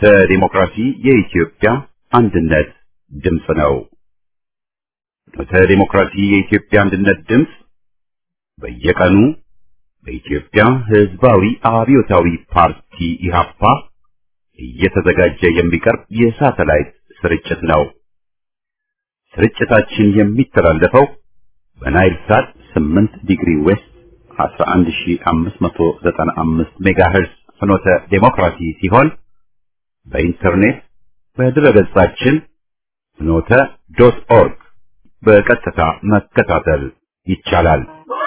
ፍኖተ ዲሞክራሲ የኢትዮጵያ አንድነት ድምፅ ነው። ፍኖተ ዲሞክራሲ የኢትዮጵያ አንድነት ድምፅ በየቀኑ በኢትዮጵያ ሕዝባዊ አብዮታዊ ፓርቲ ኢህአፓ እየተዘጋጀ የሚቀርብ የሳተላይት ስርጭት ነው። ስርጭታችን የሚተላለፈው በናይል ሳት 8 ዲግሪ ዌስት 11595 ሜጋሄርዝ ፍኖተ ዴሞክራሲ ሲሆን በኢንተርኔት በድረገጻችን ፍኖተ ዶት ኦርግ በቀጥታ መከታተል ይቻላል።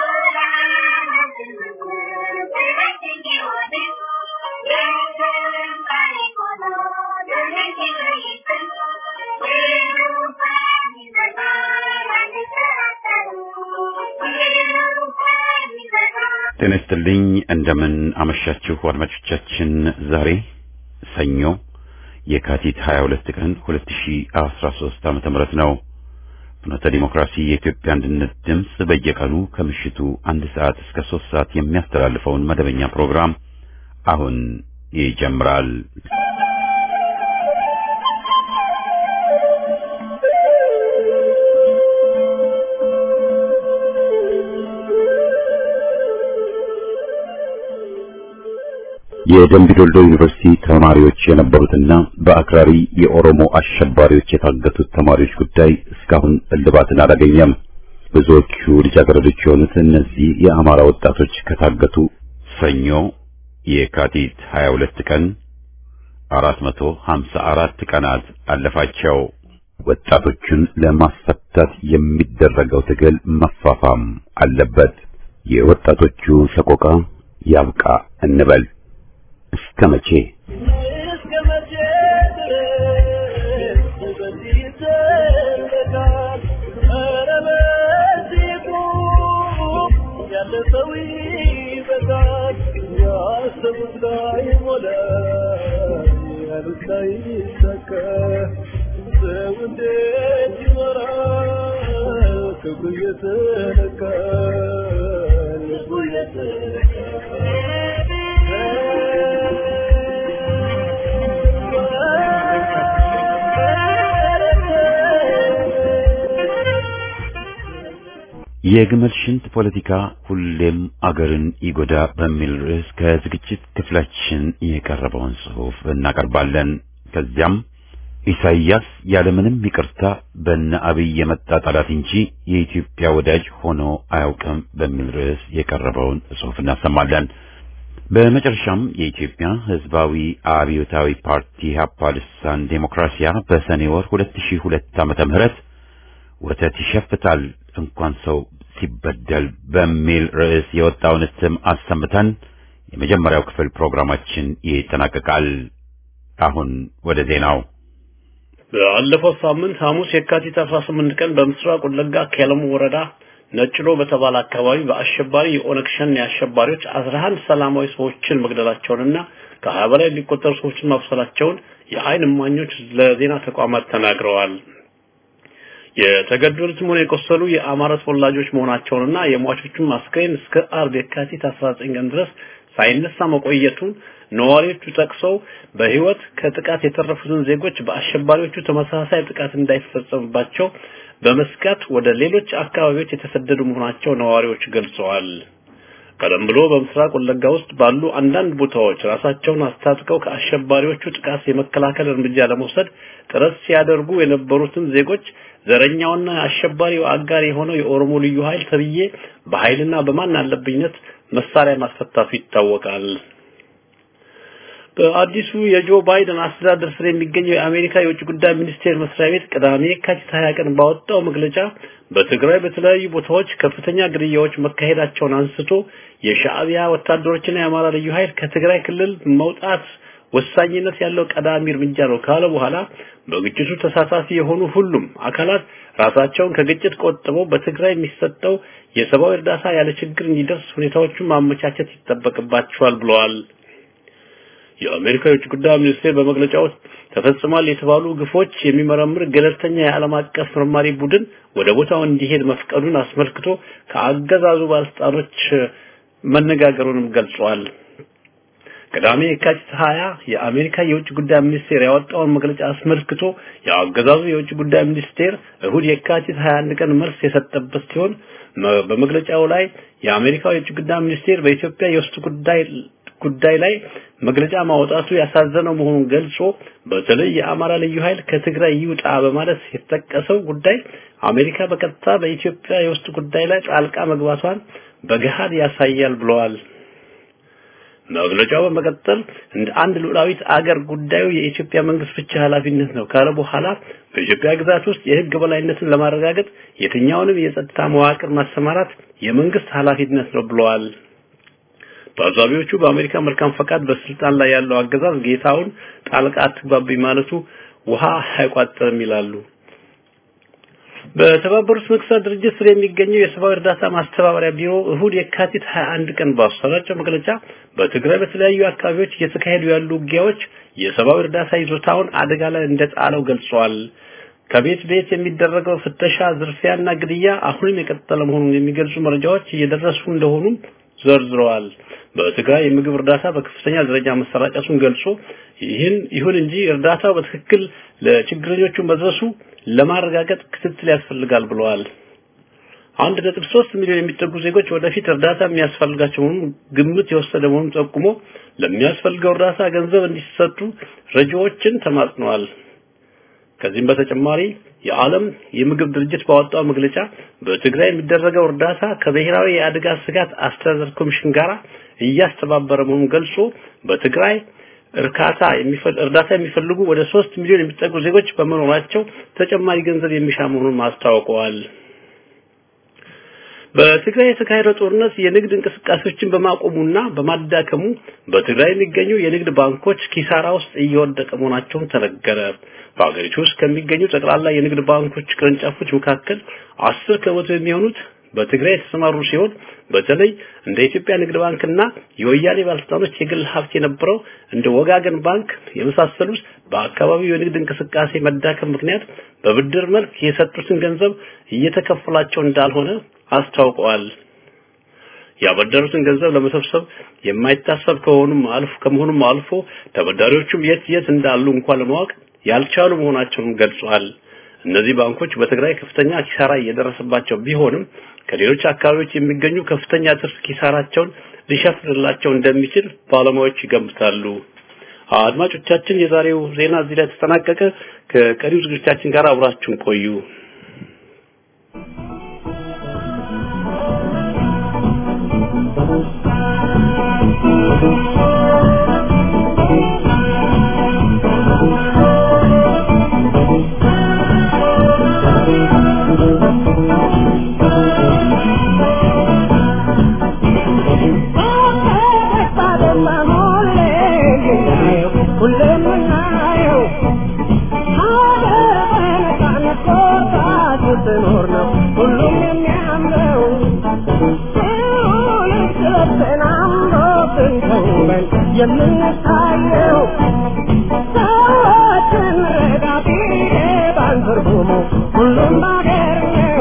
ጤና ይስጥልኝ። እንደምን አመሻችሁ አድማጮቻችን። ዛሬ ሰኞ የካቲት 22 ቀን 2013 ዓመተ ምህረት ነው። ፍኖተ ዲሞክራሲ የኢትዮጵያ አንድነት ድምፅ በየቀኑ ከምሽቱ አንድ ሰዓት እስከ ሶስት ሰዓት የሚያስተላልፈውን መደበኛ ፕሮግራም አሁን ይጀምራል። የደምቢ ዶልዶ ዩኒቨርሲቲ ተማሪዎች የነበሩትና በአክራሪ የኦሮሞ አሸባሪዎች የታገቱት ተማሪዎች ጉዳይ እስካሁን እልባትን አላገኘም። ብዙዎቹ ልጃገረዶች የሆኑት እነዚህ የአማራ ወጣቶች ከታገቱ ሰኞ የካቲት 22 ቀን 454 ቀናት አለፋቸው። ወጣቶቹን ለማስፈታት የሚደረገው ትግል መፋፋም አለበት። የወጣቶቹ ሰቆቃ ያብቃ እንበል። እስከ መቼ እስከ መቼ ድረስ በዚህ ይዘለቃል? ኧረ በዚህ ቁም፣ ያለ ሰው ይበቃል። ያሰቡት ላይ ሞላ፣ ያሉት ላይ ይሳካ። ሰው እንዴት ይኖራል? ክብሩ እየተነካ ልቡ የግመል ሽንት ፖለቲካ ሁሌም አገርን ይጎዳ በሚል ርዕስ ከዝግጅት ክፍላችን የቀረበውን ጽሑፍ እናቀርባለን። ከዚያም ኢሳይያስ ያለምንም ይቅርታ በነ አብይ የመጣ ጠላት እንጂ የኢትዮጵያ ወዳጅ ሆኖ አያውቅም በሚል ርዕስ የቀረበውን ጽሑፍ እናሰማለን። በመጨረሻም የኢትዮጵያ ሕዝባዊ አብዮታዊ ፓርቲ ኢህአፓ ልሳን ዴሞክራሲያ በሰኔ ወር 2002 ዓመተ ምህረት ወተት ይሸፍታል እንኳን ሰው ሲበደል በሚል ርዕስ የወጣውን እትም አሰምተን የመጀመሪያው ክፍል ፕሮግራማችን ይጠናቀቃል። አሁን ወደ ዜናው። ባለፈው ሳምንት ሐሙስ የካቲት 18 ቀን በምስራቅ ወለጋ ኬለሙ ወረዳ ነጭሎ በተባለ አካባቢ በአሸባሪ የኦነግ ሸኔ አሸባሪዎች 11 ሰላማዊ ሰዎችን መግደላቸውንና ከሀያ በላይ የሚቆጠሩ ሰዎችን ማቁሰላቸውን የዓይን እማኞች ለዜና ተቋማት ተናግረዋል። የተገደሉትም ሆነ የቆሰሉ የአማራ ተወላጆች መሆናቸውንና የሟቾቹን አስክሬን እስከ አርብ የካቲት 19 ቀን ድረስ ሳይነሳ መቆየቱን ነዋሪዎቹ ጠቅሰው በሕይወት ከጥቃት የተረፉትን ዜጎች በአሸባሪዎቹ ተመሳሳይ ጥቃት እንዳይፈጸምባቸው በመስጋት ወደ ሌሎች አካባቢዎች የተሰደዱ መሆናቸው ነዋሪዎች ገልጸዋል። ቀደም ብሎ በምስራቅ ወለጋ ውስጥ ባሉ አንዳንድ ቦታዎች ራሳቸውን አስታጥቀው ከአሸባሪዎቹ ጥቃት የመከላከል እርምጃ ለመውሰድ ጥረት ሲያደርጉ የነበሩትን ዜጎች ዘረኛውና አሸባሪው አጋር የሆነው የኦሮሞ ልዩ ኃይል ተብዬ በኃይልና በማን አለብኝነት መሳሪያ ማስፈታቱ ይታወቃል። በአዲሱ የጆ ባይደን አስተዳደር ስር የሚገኘው የአሜሪካ የውጭ ጉዳይ ሚኒስቴር መስሪያ ቤት ቅዳሜ የካቲት 20 ቀን ባወጣው መግለጫ በትግራይ በተለያዩ ቦታዎች ከፍተኛ ግድያዎች መካሄዳቸውን አንስቶ የሻዕቢያ ወታደሮችና የአማራ ልዩ ኃይል ከትግራይ ክልል መውጣት ወሳኝነት ያለው ቀዳሚ እርምጃ ነው ካለ በኋላ በግጭቱ ተሳታፊ የሆኑ ሁሉም አካላት ራሳቸውን ከግጭት ቆጥበው በትግራይ የሚሰጠው የሰብአዊ እርዳታ ያለ ችግር እንዲደርስ ሁኔታዎቹን ማመቻቸት ይጠበቅባቸዋል ብለዋል። የአሜሪካ የውጭ ጉዳይ ሚኒስቴር በመግለጫው ተፈጽሟል የተባሉ ግፎች የሚመረምር ገለልተኛ የዓለም አቀፍ መርማሪ ቡድን ወደ ቦታው እንዲሄድ መፍቀዱን አስመልክቶ ከአገዛዙ ባለስልጣኖች መነጋገሩንም ገልጿል። ቅዳሜ የካቲት 20 የአሜሪካ የውጭ ጉዳይ ሚኒስቴር ያወጣውን መግለጫ አስመልክቶ የአገዛዙ የውጭ ጉዳይ ሚኒስቴር እሁድ የካቲት 21 ቀን መልስ የሰጠበት ሲሆን በመግለጫው ላይ የአሜሪካ የውጭ ጉዳይ ሚኒስቴር በኢትዮጵያ የውስጥ ጉዳይ ጉዳይ ላይ መግለጫ ማውጣቱ ያሳዘነው መሆኑን ገልጾ በተለይ የአማራ ልዩ ኃይል ከትግራይ ይውጣ በማለት የተጠቀሰው ጉዳይ አሜሪካ በቀጥታ በኢትዮጵያ የውስጥ ጉዳይ ላይ ጣልቃ መግባቷን በገሃድ ያሳያል ብለዋል። መግለጫው በመቀጠል እንደ አንድ ሉዓላዊት አገር ጉዳዩ የኢትዮጵያ መንግስት ብቻ ኃላፊነት ነው ካለ በኋላ በኢትዮጵያ ግዛት ውስጥ የህግ በላይነትን ለማረጋገጥ የትኛውንም የጸጥታ መዋቅር ማሰማራት የመንግስት ኃላፊነት ነው ብለዋል። ታዛቢዎቹ በአሜሪካ መልካም ፈቃድ በስልጣን ላይ ያለው አገዛዝ ጌታውን ጣልቃ አትግባብኝ ማለቱ ውሃ አይቋጥርም ይላሉ። በተባበሩት መንግስታት ድርጅት ስር የሚገኘው የሰብአዊ እርዳታ ማስተባበሪያ ቢሮ እሁድ የካቲት 21 ቀን ባሰራጨው መግለጫ በትግራይ በተለያዩ አካባቢዎች እየተካሄዱ ያሉ ውጊያዎች የሰብአዊ እርዳታ ይዞታውን አደጋ ላይ እንደጣለው ገልጿል። ከቤት ቤት የሚደረገው ፍተሻ፣ ዝርፊያና ግድያ አሁንም የቀጠለ መሆኑን የሚገልጹ መረጃዎች እየደረሱ እንደሆኑ ዘርዝረዋል። በትግራይ የምግብ እርዳታ በከፍተኛ ደረጃ መሰራጨቱን ገልጾ ይህን ይሁን እንጂ እርዳታው በትክክል ለችግረኞቹ መድረሱ ለማረጋገጥ ክትትል ያስፈልጋል ብለዋል። አንድ ነጥብ ሶስት ሚሊዮን የሚጠጉ ዜጎች ወደፊት እርዳታ የሚያስፈልጋቸው መሆኑን ግምት የወሰደ መሆኑን ጠቁሞ ለሚያስፈልገው እርዳታ ገንዘብ እንዲሰጡ ረጂዎችን ተማጽነዋል። ከዚህም በተጨማሪ የዓለም የምግብ ድርጅት ባወጣው መግለጫ በትግራይ የሚደረገው እርዳታ ከብሔራዊ የአደጋ ስጋት አስተዳደር ኮሚሽን ጋር እያስተባበረ መሆኑን ገልጾ በትግራይ እርካታ እርዳታ የሚፈልጉ ወደ ሶስት ሚሊዮን የሚጠጉ ዜጎች በመኖራቸው ተጨማሪ ገንዘብ የሚሻ መሆኑን ማስታወቀዋል። በትግራይ የተካሄደው ጦርነት የንግድ እንቅስቃሴዎችን በማቆሙና በማዳከሙ በትግራይ የሚገኙ የንግድ ባንኮች ኪሳራ ውስጥ እየወደቀ መሆናቸውን ተነገረ። በሀገሪቱ ውስጥ ከሚገኙ ጠቅላላ የንግድ ባንኮች ቅርንጫፎች መካከል አስር ከመቶ የሚሆኑት በትግራይ የተሰማሩ ሲሆን በተለይ እንደ ኢትዮጵያ ንግድ ባንክና የወያኔ ባለስልጣኖች የግል ሀብት የነበረው እንደ ወጋገን ባንክ የመሳሰሉት በአካባቢው የንግድ እንቅስቃሴ መዳከም ምክንያት በብድር መልክ የሰጡትን ገንዘብ እየተከፈላቸው እንዳልሆነ አስታውቀዋል። ያበደሩትን ገንዘብ ለመሰብሰብ የማይታሰብ ከሆኑም አልፎ ከመሆኑም አልፎ ተበዳሪዎቹም የት የት እንዳሉ እንኳን ለማወቅ ያልቻሉ መሆናቸውን ገልጿል። እነዚህ ባንኮች በትግራይ ከፍተኛ ኪሳራ እየደረሰባቸው ቢሆንም ከሌሎች አካባቢዎች የሚገኙ ከፍተኛ ትርፍ ኪሳራቸውን ሊሸፍንላቸው እንደሚችል ባለሙያዎች ይገምታሉ። አድማጮቻችን፣ የዛሬው ዜና እዚህ ላይ ተጠናቀቀ። ከቀሪው ዝግጅታችን ጋር አብራችሁን ቆዩ። የምንታየው ሰዎችን ረዳቴ ባንትርጉሙ ሁሉም ባገር ነው።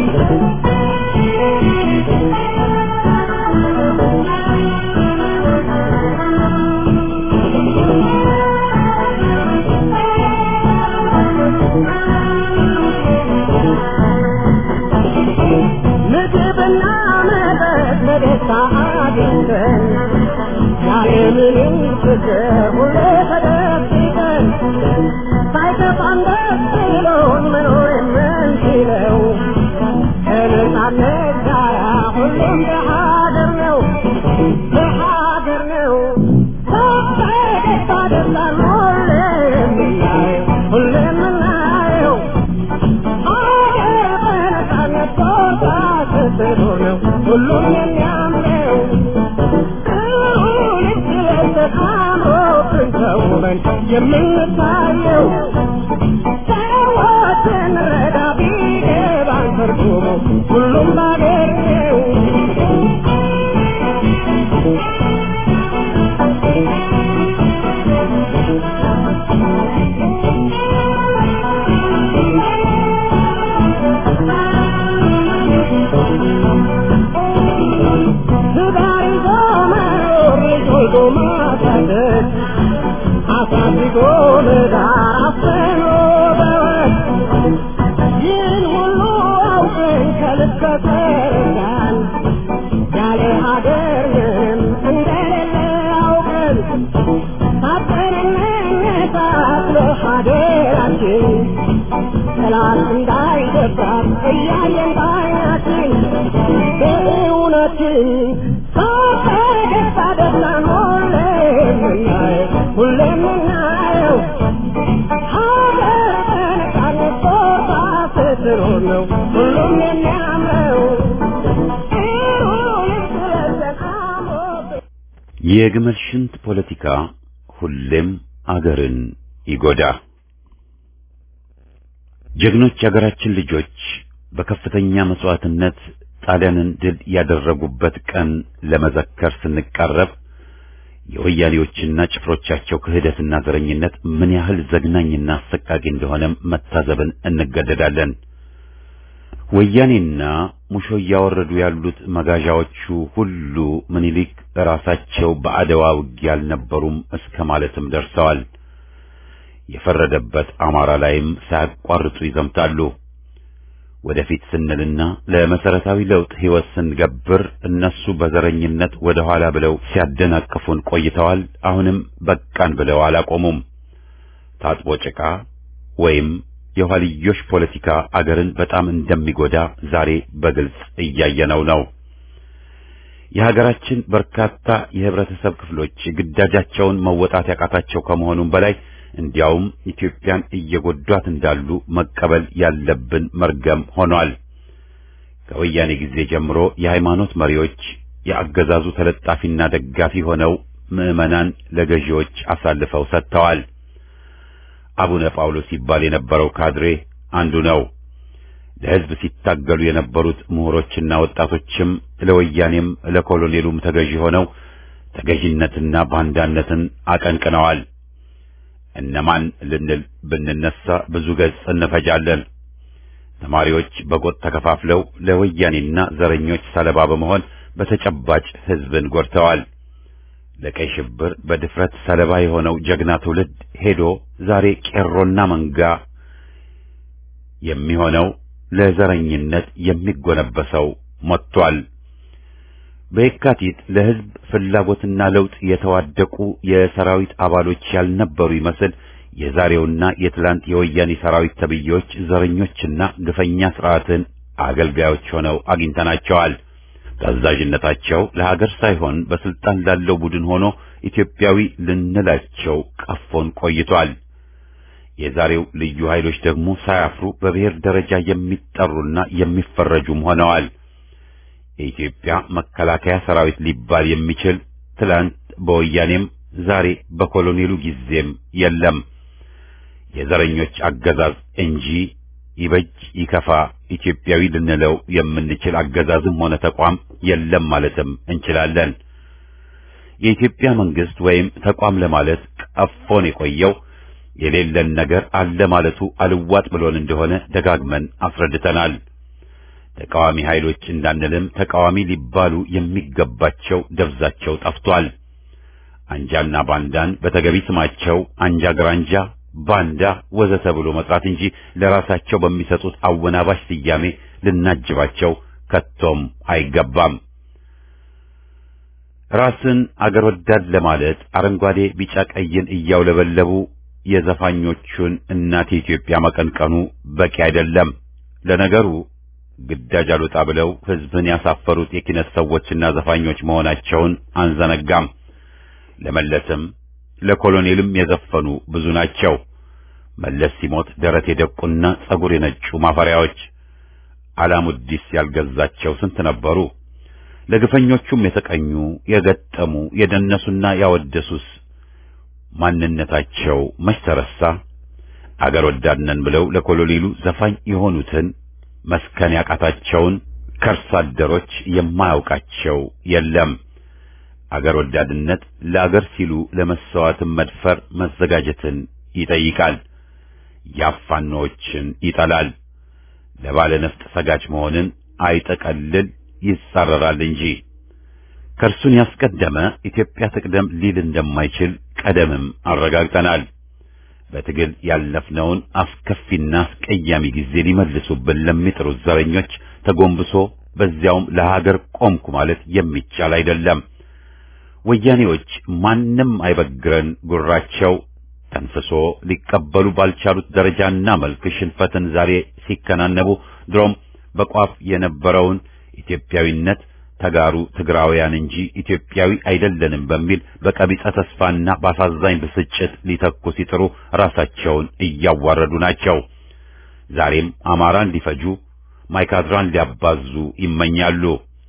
ምግብና መጠጥ በደስታ አግኝተን ያለምንም ችግር ሁሌ ተደብቀን ሳይከፋን ደስ ብሎን መኖር የምንችለው ከነጻነት ጋር ሁሉም በሀገር ነው በሀገር ነው በፈገግታ ደስታን ሁሌ የምናየው ሁሌ የምናየው ሀገር በነጻነት ቦታ ስትኖር ነው ሁሉም የሚያምረው ተውበን የምንታየው ሰዎችን ረዳ ቢገባን ትርጉሙ ሁሉም ባገር ነው። ትዳር ይዞ መኖር ልጅ ወልዶ ማሳደግ ዳር አፍኖ በወት ይህን ሁሉ አውቀን ከልብ ከተረዳን ያለ ሀገር ምንም እንደሌለ አውቀን ታጠንነታ ለሀገራችን ጠላት እንዳይደፍራት እያየን ባይናችን በእውነትን ሳፈገግታ ደስታን ሁሌም የምናየው ሁሌም የምናየው ሀገር በነፃነት ቦታ ስትኖር ነው ሁሉም የሚያምረው ጥሩንም ስለዘን አሞብን የግመል ሽንት ፖለቲካ ሁሌም አገርን ይጎዳ። ጀግኖች የአገራችን ልጆች በከፍተኛ መስዋዕትነት ጣሊያንን ድል ያደረጉበት ቀን ለመዘከር ስንቃረብ የወያኔዎችና ጭፍሮቻቸው ክህደትና ዘረኝነት ምን ያህል ዘግናኝና አሰቃቂ እንደሆነም መታዘብን እንገደዳለን። ወያኔና ሙሾ እያወረዱ ያሉት መጋዣዎቹ ሁሉ ምኒልክ ራሳቸው በአድዋ ውጊያ አልነበሩም እስከ ማለትም ደርሰዋል። የፈረደበት አማራ ላይም ሳያቋርጡ ይዘምታሉ። ወደፊት ስንልና ለመሰረታዊ ለውጥ ሕይወት ስንገብር እነሱ በዘረኝነት ወደ ኋላ ብለው ሲያደናቅፉን ቆይተዋል። አሁንም በቃን ብለው አላቆሙም። ታጥቦ ጭቃ ወይም የኋልዮሽ ፖለቲካ አገርን በጣም እንደሚጎዳ ዛሬ በግልጽ እያየነው ነው። የሀገራችን በርካታ የህብረተሰብ ክፍሎች ግዳጃቸውን መወጣት ያቃታቸው ከመሆኑም በላይ እንዲያውም ኢትዮጵያን እየጎዷት እንዳሉ መቀበል ያለብን መርገም ሆኗል። ከወያኔ ጊዜ ጀምሮ የሃይማኖት መሪዎች የአገዛዙ ተለጣፊና ደጋፊ ሆነው ምዕመናን ለገዢዎች አሳልፈው ሰጥተዋል። አቡነ ጳውሎስ ሲባል የነበረው ካድሬ አንዱ ነው። ለሕዝብ ሲታገሉ የነበሩት ምሁሮችና ወጣቶችም ለወያኔም ለኮሎኔሉም ተገዢ ሆነው ተገዢነትና ባንዳነትን አቀንቅነዋል። እነማን ልንል ብንነሳ ብዙ ገጽ እንፈጃለን። ተማሪዎች በጎጥ ተከፋፍለው ለወያኔና ዘረኞች ሰለባ በመሆን በተጨባጭ ሕዝብን ጎድተዋል። ለቀይ ሽብር በድፍረት ሰለባ የሆነው ጀግና ትውልድ ሄዶ ዛሬ ቄሮና መንጋ የሚሆነው ለዘረኝነት የሚጎነበሰው ሞቷል። በየካቲት ለሕዝብ ፍላጎትና ለውጥ የተዋደቁ የሰራዊት አባሎች ያልነበሩ ይመስል የዛሬውና የትላንት የወያኔ ሰራዊት ተብዬዎች ዘረኞችና ግፈኛ ስርዓትን አገልጋዮች ሆነው አግኝተናቸዋል። ታዛዥነታቸው ለሀገር ሳይሆን በስልጣን ላለው ቡድን ሆኖ ኢትዮጵያዊ ልንላቸው ቀፎን ቆይቷል። የዛሬው ልዩ ኃይሎች ደግሞ ሳያፍሩ በብሔር ደረጃ የሚጠሩና የሚፈረጁም ሆነዋል። የኢትዮጵያ መከላከያ ሰራዊት ሊባል የሚችል ትላንት በወያኔም ዛሬ በኮሎኔሉ ጊዜም የለም። የዘረኞች አገዛዝ እንጂ ይበጅ ይከፋ ኢትዮጵያዊ ልንለው የምንችል አገዛዝም ሆነ ተቋም የለም ማለትም እንችላለን። የኢትዮጵያ መንግስት ወይም ተቋም ለማለት ቀፎን የቆየው የሌለን ነገር አለ ማለቱ አልዋጥ ብሎን እንደሆነ ደጋግመን አስረድተናል። ተቃዋሚ ኃይሎች እንዳንልም ተቃዋሚ ሊባሉ የሚገባቸው ደብዛቸው ጠፍቷል። አንጃና ባንዳን በተገቢ ስማቸው አንጃ ግራንጃ፣ ባንዳ ወዘተ ብሎ መጥራት እንጂ ለራሳቸው በሚሰጡት አወናባሽ ስያሜ ልናጅባቸው ከቶም አይገባም። ራስን አገር ወዳድ ለማለት አረንጓዴ፣ ቢጫ፣ ቀይን እያውለበለቡ የዘፋኞቹን እናት ኢትዮጵያ መቀንቀኑ በቂ አይደለም። ለነገሩ ግዳጅ አልወጣ ብለው ሕዝብን ያሳፈሩት የኪነት ሰዎችና ዘፋኞች መሆናቸውን አንዘነጋም። ለመለስም ለኮሎኔልም የዘፈኑ ብዙ ናቸው። መለስ ሲሞት ደረት የደቁና ጸጉር የነጩ ማፈሪያዎች፣ አላሙዲስ ያልገዛቸው ስንት ነበሩ። ለግፈኞቹም የተቀኙ የገጠሙ የደነሱና ያወደሱስ ማንነታቸው መች ተረሳ? አገር ወዳድ ነን ብለው ለኮሎኔሉ ዘፋኝ የሆኑትን መስከን ያቃታቸውን ከርስ አደሮች የማያውቃቸው የለም። አገር ወዳድነት ለአገር ሲሉ ለመሰዋዕትን መድፈር መዘጋጀትን ይጠይቃል። ያፋኖችን ይጠላል። ለባለ ነፍጥ ሰጋጅ መሆንን አይጠቀልል ይጻረራል እንጂ ከእርሱን ያስቀደመ ኢትዮጵያ ትቅደም ሊል እንደማይችል ቀደምም አረጋግጠናል። በትግል ያለፍነውን አስከፊና አስቀያሚ ጊዜ ሊመልሱብን ለሚጥሩት ዘረኞች ተጎንብሶ በዚያውም ለሀገር ቆምኩ ማለት የሚቻል አይደለም። ወያኔዎች ማንም አይበግረን ጉራቸው ተንፍሶ ሊቀበሉ ባልቻሉት ደረጃና መልክ ሽንፈትን ዛሬ ሲከናነቡ ድሮም በቋፍ የነበረውን ኢትዮጵያዊነት ተጋሩ ትግራውያን እንጂ ኢትዮጵያዊ አይደለንም በሚል በቀቢጸ ተስፋና በአሳዛኝ ብስጭት ሊተኩ ሲጥሩ ራሳቸውን እያዋረዱ ናቸው። ዛሬም አማራን ሊፈጁ ማይካድራን ሊያባዙ ይመኛሉ።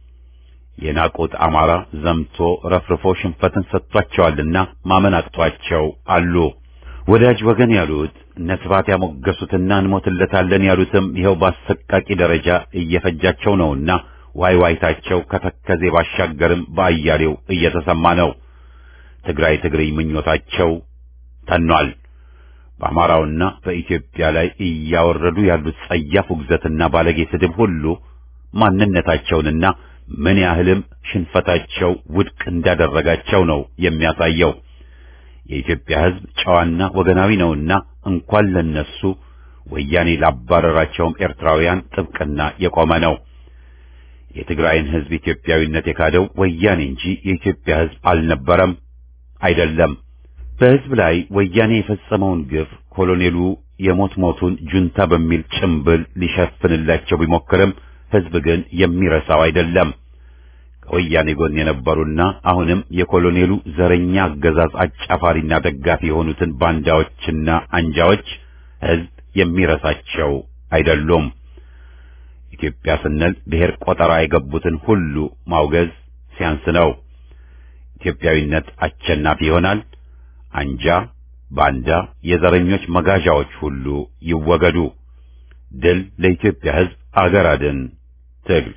የናቁት አማራ ዘምቶ ረፍርፎ ሽንፈትን ሰጥቷቸዋልና ማመን አቅቷቸው አሉ። ወዳጅ ወገን ያሉት ነስባት ያሞገሱትና እንሞትለታለን ያሉትም ይኸው በአሰቃቂ ደረጃ እየፈጃቸው ነውና ዋይ ዋይታቸው ከተከዜ ባሻገርም በአያሌው እየተሰማ ነው። ትግራይ ትግርኝ ምኞታቸው ተኗል። በአማራውና በኢትዮጵያ ላይ እያወረዱ ያሉት ጸያፍ ውግዘትና ባለጌ ስድብ ሁሉ ማንነታቸውንና ምን ያህልም ሽንፈታቸው ውድቅ እንዳደረጋቸው ነው የሚያሳየው። የኢትዮጵያ ሕዝብ ጨዋና ወገናዊ ነውና እንኳን ለነሱ ወያኔ ላባረራቸውም ኤርትራውያን ጥብቅና የቆመ ነው። የትግራይን ሕዝብ ኢትዮጵያዊነት የካደው ወያኔ እንጂ የኢትዮጵያ ሕዝብ አልነበረም፣ አይደለም። በሕዝብ ላይ ወያኔ የፈጸመውን ግፍ ኮሎኔሉ የሞት ሞቱን ጁንታ በሚል ጭምብል ሊሸፍንላቸው ቢሞክርም ሕዝብ ግን የሚረሳው አይደለም። ከወያኔ ጎን የነበሩና አሁንም የኮሎኔሉ ዘረኛ አገዛዝ አጫፋሪና ደጋፊ የሆኑትን ባንዳዎችና አንጃዎች ሕዝብ የሚረሳቸው አይደሉም። ኢትዮጵያ ስንል ብሔር ቆጠራ የገቡትን ሁሉ ማውገዝ ሲያንስ ነው። ኢትዮጵያዊነት አሸናፊ ይሆናል። አንጃ፣ ባንዳ፣ የዘረኞች መጋዣዎች ሁሉ ይወገዱ። ድል ለኢትዮጵያ ሕዝብ፣ አገር አድን ትግል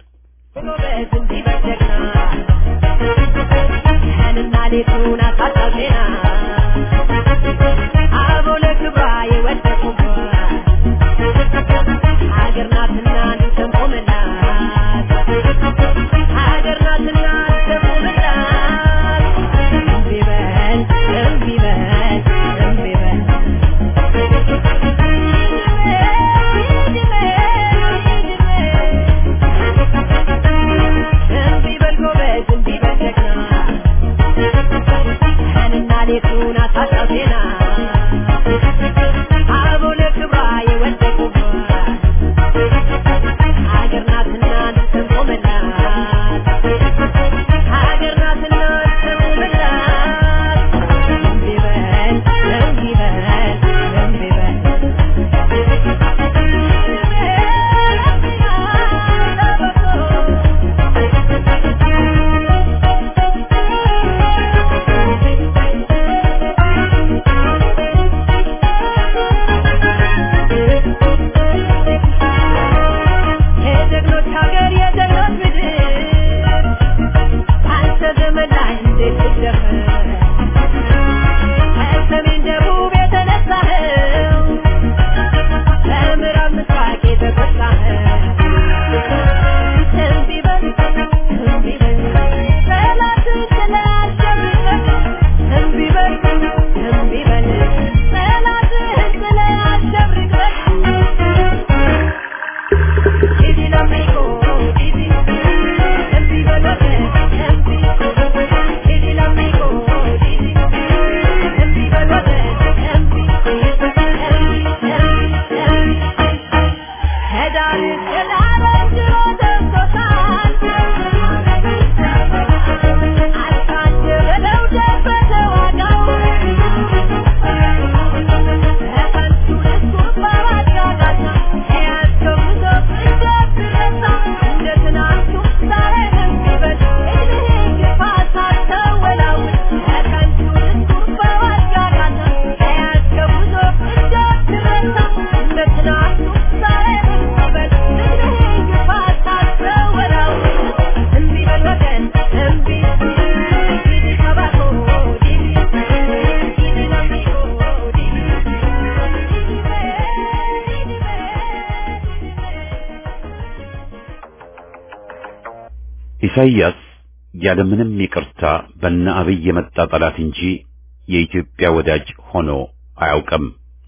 ኢሳይያስ ያለምንም ይቅርታ በነ አብይ የመጣ ጠላት እንጂ የኢትዮጵያ ወዳጅ ሆኖ አያውቅም።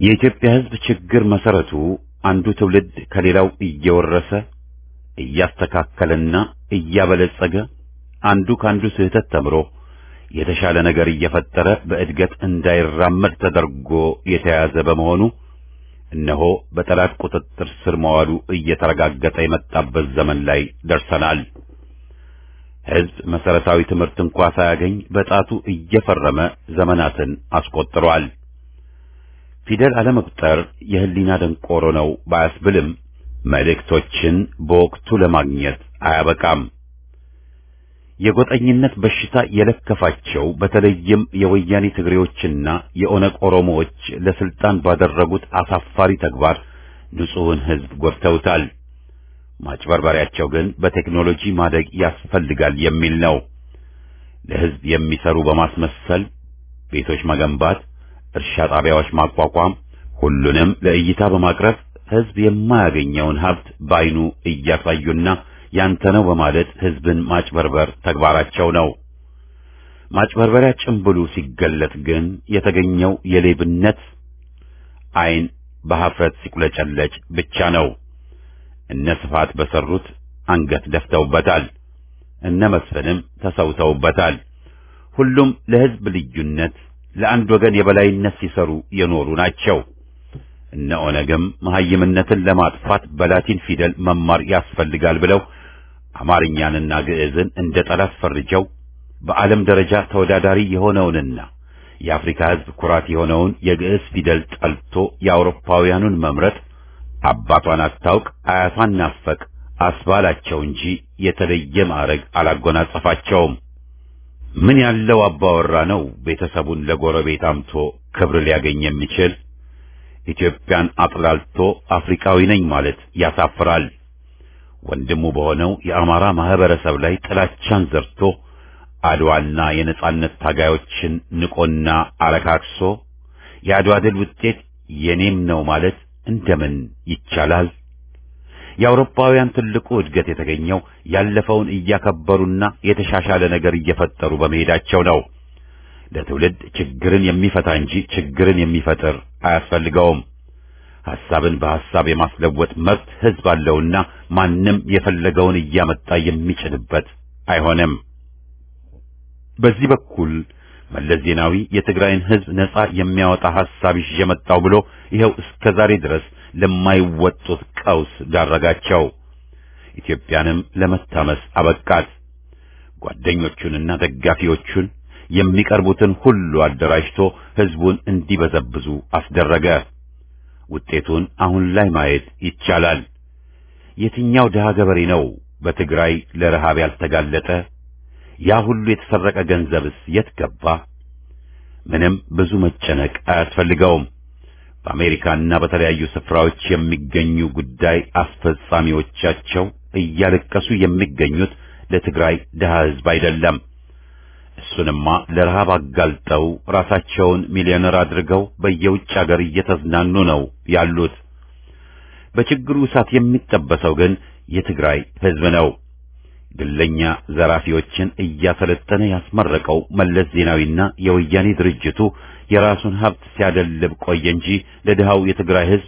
የኢትዮጵያ ሕዝብ ችግር መሰረቱ አንዱ ትውልድ ከሌላው እየወረሰ እያስተካከለና እያበለጸገ አንዱ ካንዱ ስህተት ተምሮ የተሻለ ነገር እየፈጠረ በእድገት እንዳይራመድ ተደርጎ የተያዘ በመሆኑ እነሆ በጠላት ቁጥጥር ስር መዋሉ እየተረጋገጠ የመጣበት ዘመን ላይ ደርሰናል። ሕዝብ መሰረታዊ ትምህርት እንኳ ሳያገኝ በጣቱ እየፈረመ ዘመናትን አስቆጥሯል። ፊደል አለመቁጠር የህሊና ደንቆሮ ነው ባያስብልም መልእክቶችን በወቅቱ ለማግኘት አያበቃም። የጎጠኝነት በሽታ የለከፋቸው በተለይም የወያኔ ትግሬዎችና የኦነግ ኦሮሞዎች ለስልጣን ባደረጉት አሳፋሪ ተግባር ንጹሕን ሕዝብ ጎድተውታል። ማጭበርበሪያቸው ግን በቴክኖሎጂ ማደግ ያስፈልጋል የሚል ነው። ለሕዝብ የሚሰሩ በማስመሰል ቤቶች መገንባት፣ እርሻ ጣቢያዎች ማቋቋም፣ ሁሉንም ለእይታ በማቅረብ ሕዝብ የማያገኘውን ሀብት ባይኑ እያሳዩና ያንተ ነው በማለት ሕዝብን ማጭበርበር ተግባራቸው ነው። ማጭበርበሪያ ጭምብሉ ሲገለጥ ግን የተገኘው የሌብነት ዓይን በኀፍረት ሲቁለጨለጭ ብቻ ነው። እነ ስፋት በሰሩት አንገት ደፍተውበታል። እነ መስፍንም ተሰውተውበታል። ሁሉም ለሕዝብ ልዩነት፣ ለአንድ ወገን የበላይነት ሲሰሩ የኖሩ ናቸው። እነ ኦነግም መሐይምነትን ለማጥፋት በላቲን ፊደል መማር ያስፈልጋል ብለው አማርኛንና ግዕዝን እንደ ጠላት ፈርጀው በዓለም ደረጃ ተወዳዳሪ የሆነውንና የአፍሪካ ሕዝብ ኩራት የሆነውን የግዕዝ ፊደል ጠልቶ የአውሮፓውያኑን መምረጥ አባቷን አታውቅ አያቷን ናፈቅ አስባላቸው እንጂ የተለየ ማዕረግ አላጎናጸፋቸውም። ምን ያለው አባወራ ነው ቤተሰቡን ለጎረቤት አምቶ ክብር ሊያገኝ የሚችል? ኢትዮጵያን አጥላልቶ አፍሪካዊ ነኝ ማለት ያሳፍራል። ወንድሙ በሆነው የአማራ ማህበረሰብ ላይ ጥላቻን ዘርቶ አድዋና የነጻነት ታጋዮችን ንቆና አረካክሶ የአድዋ ድል ውጤት የኔም ነው ማለት እንደምን ይቻላል? የአውሮፓውያን ትልቁ እድገት የተገኘው ያለፈውን እያከበሩና የተሻሻለ ነገር እየፈጠሩ በመሄዳቸው ነው። ለትውልድ ችግርን የሚፈታ እንጂ ችግርን የሚፈጥር አያስፈልገውም። ሐሳብን በሐሳብ የማስለወጥ መብት ሕዝብ አለውና ማንም የፈለገውን እያመጣ የሚጭንበት አይሆንም። በዚህ በኩል መለስ ዜናዊ የትግራይን ሕዝብ ነጻ የሚያወጣ ሐሳብ ይዤ መጣሁ ብሎ ይኸው እስከ ዛሬ ድረስ ለማይወጡት ቀውስ ዳረጋቸው። ኢትዮጵያንም ለመታመስ አበቃት። ጓደኞቹንና ደጋፊዎቹን የሚቀርቡትን ሁሉ አደራጅቶ ሕዝቡን እንዲበዘብዙ አስደረገ። ውጤቱን አሁን ላይ ማየት ይቻላል። የትኛው ድሃ ገበሬ ነው በትግራይ ለረሃብ ያልተጋለጠ? ያ ሁሉ የተሰረቀ ገንዘብስ የት ገባ? ምንም ብዙ መጨነቅ አያስፈልገውም። በአሜሪካና በተለያዩ ስፍራዎች የሚገኙ ጉዳይ አስፈጻሚዎቻቸው እያለቀሱ የሚገኙት ለትግራይ ድሃ ሕዝብ አይደለም። እሱንማ ለረሃብ አጋልጠው ራሳቸውን ሚሊዮነር አድርገው በየውጭ አገር እየተዝናኑ ነው ያሉት። በችግሩ እሳት የሚጠበሰው ግን የትግራይ ሕዝብ ነው። ግለኛ ዘራፊዎችን እያሰለጠነ ያስመረቀው መለስ ዜናዊና የወያኔ ድርጅቱ የራሱን ሀብት ሲያደልብ ቆየ እንጂ ለድሃው የትግራይ ሕዝብ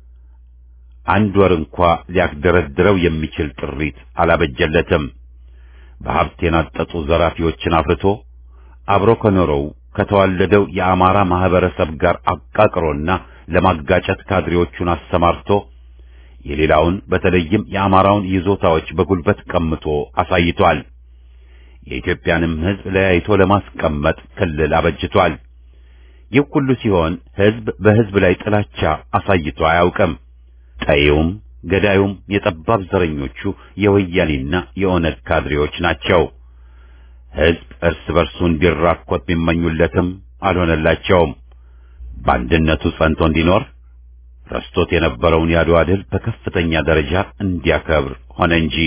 አንድ ወር እንኳ ሊያስደረድረው የሚችል ጥሪት አላበጀለትም። በሀብት የናጠጡ ዘራፊዎችን አፍርቶ አብሮ ከኖረው ከተዋለደው የአማራ ማህበረሰብ ጋር አቃቅሮና ለማጋጨት ካድሬዎቹን አሰማርቶ የሌላውን በተለይም የአማራውን ይዞታዎች በጉልበት ቀምቶ አሳይቷል። የኢትዮጵያንም ሕዝብ ለያይቶ ለማስቀመጥ ክልል አበጅቷል። ይህ ሁሉ ሲሆን ሕዝብ በሕዝብ ላይ ጥላቻ አሳይቶ አያውቅም። ጠይውም ገዳዩም የጠባብ ዘረኞቹ የወያኔና የኦነግ ካድሬዎች ናቸው። ሕዝብ እርስ በርሱ እንዲራኮት ቢመኙለትም አልሆነላቸውም። በአንድነቱ ጸንቶ እንዲኖር ረስቶት የነበረውን የአድዋ ድል በከፍተኛ ደረጃ እንዲያከብር ሆነ እንጂ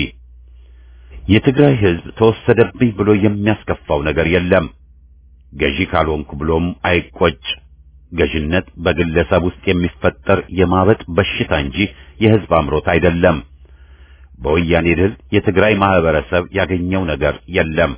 የትግራይ ሕዝብ ተወሰደብኝ ብሎ የሚያስከፋው ነገር የለም። ገዢ ካልሆንኩ ብሎም አይቆጭ። ገዥነት በግለሰብ ውስጥ የሚፈጠር የማበጥ በሽታ እንጂ የሕዝብ አምሮት አይደለም። በወያኔ ድል የትግራይ ማህበረሰብ ያገኘው ነገር የለም።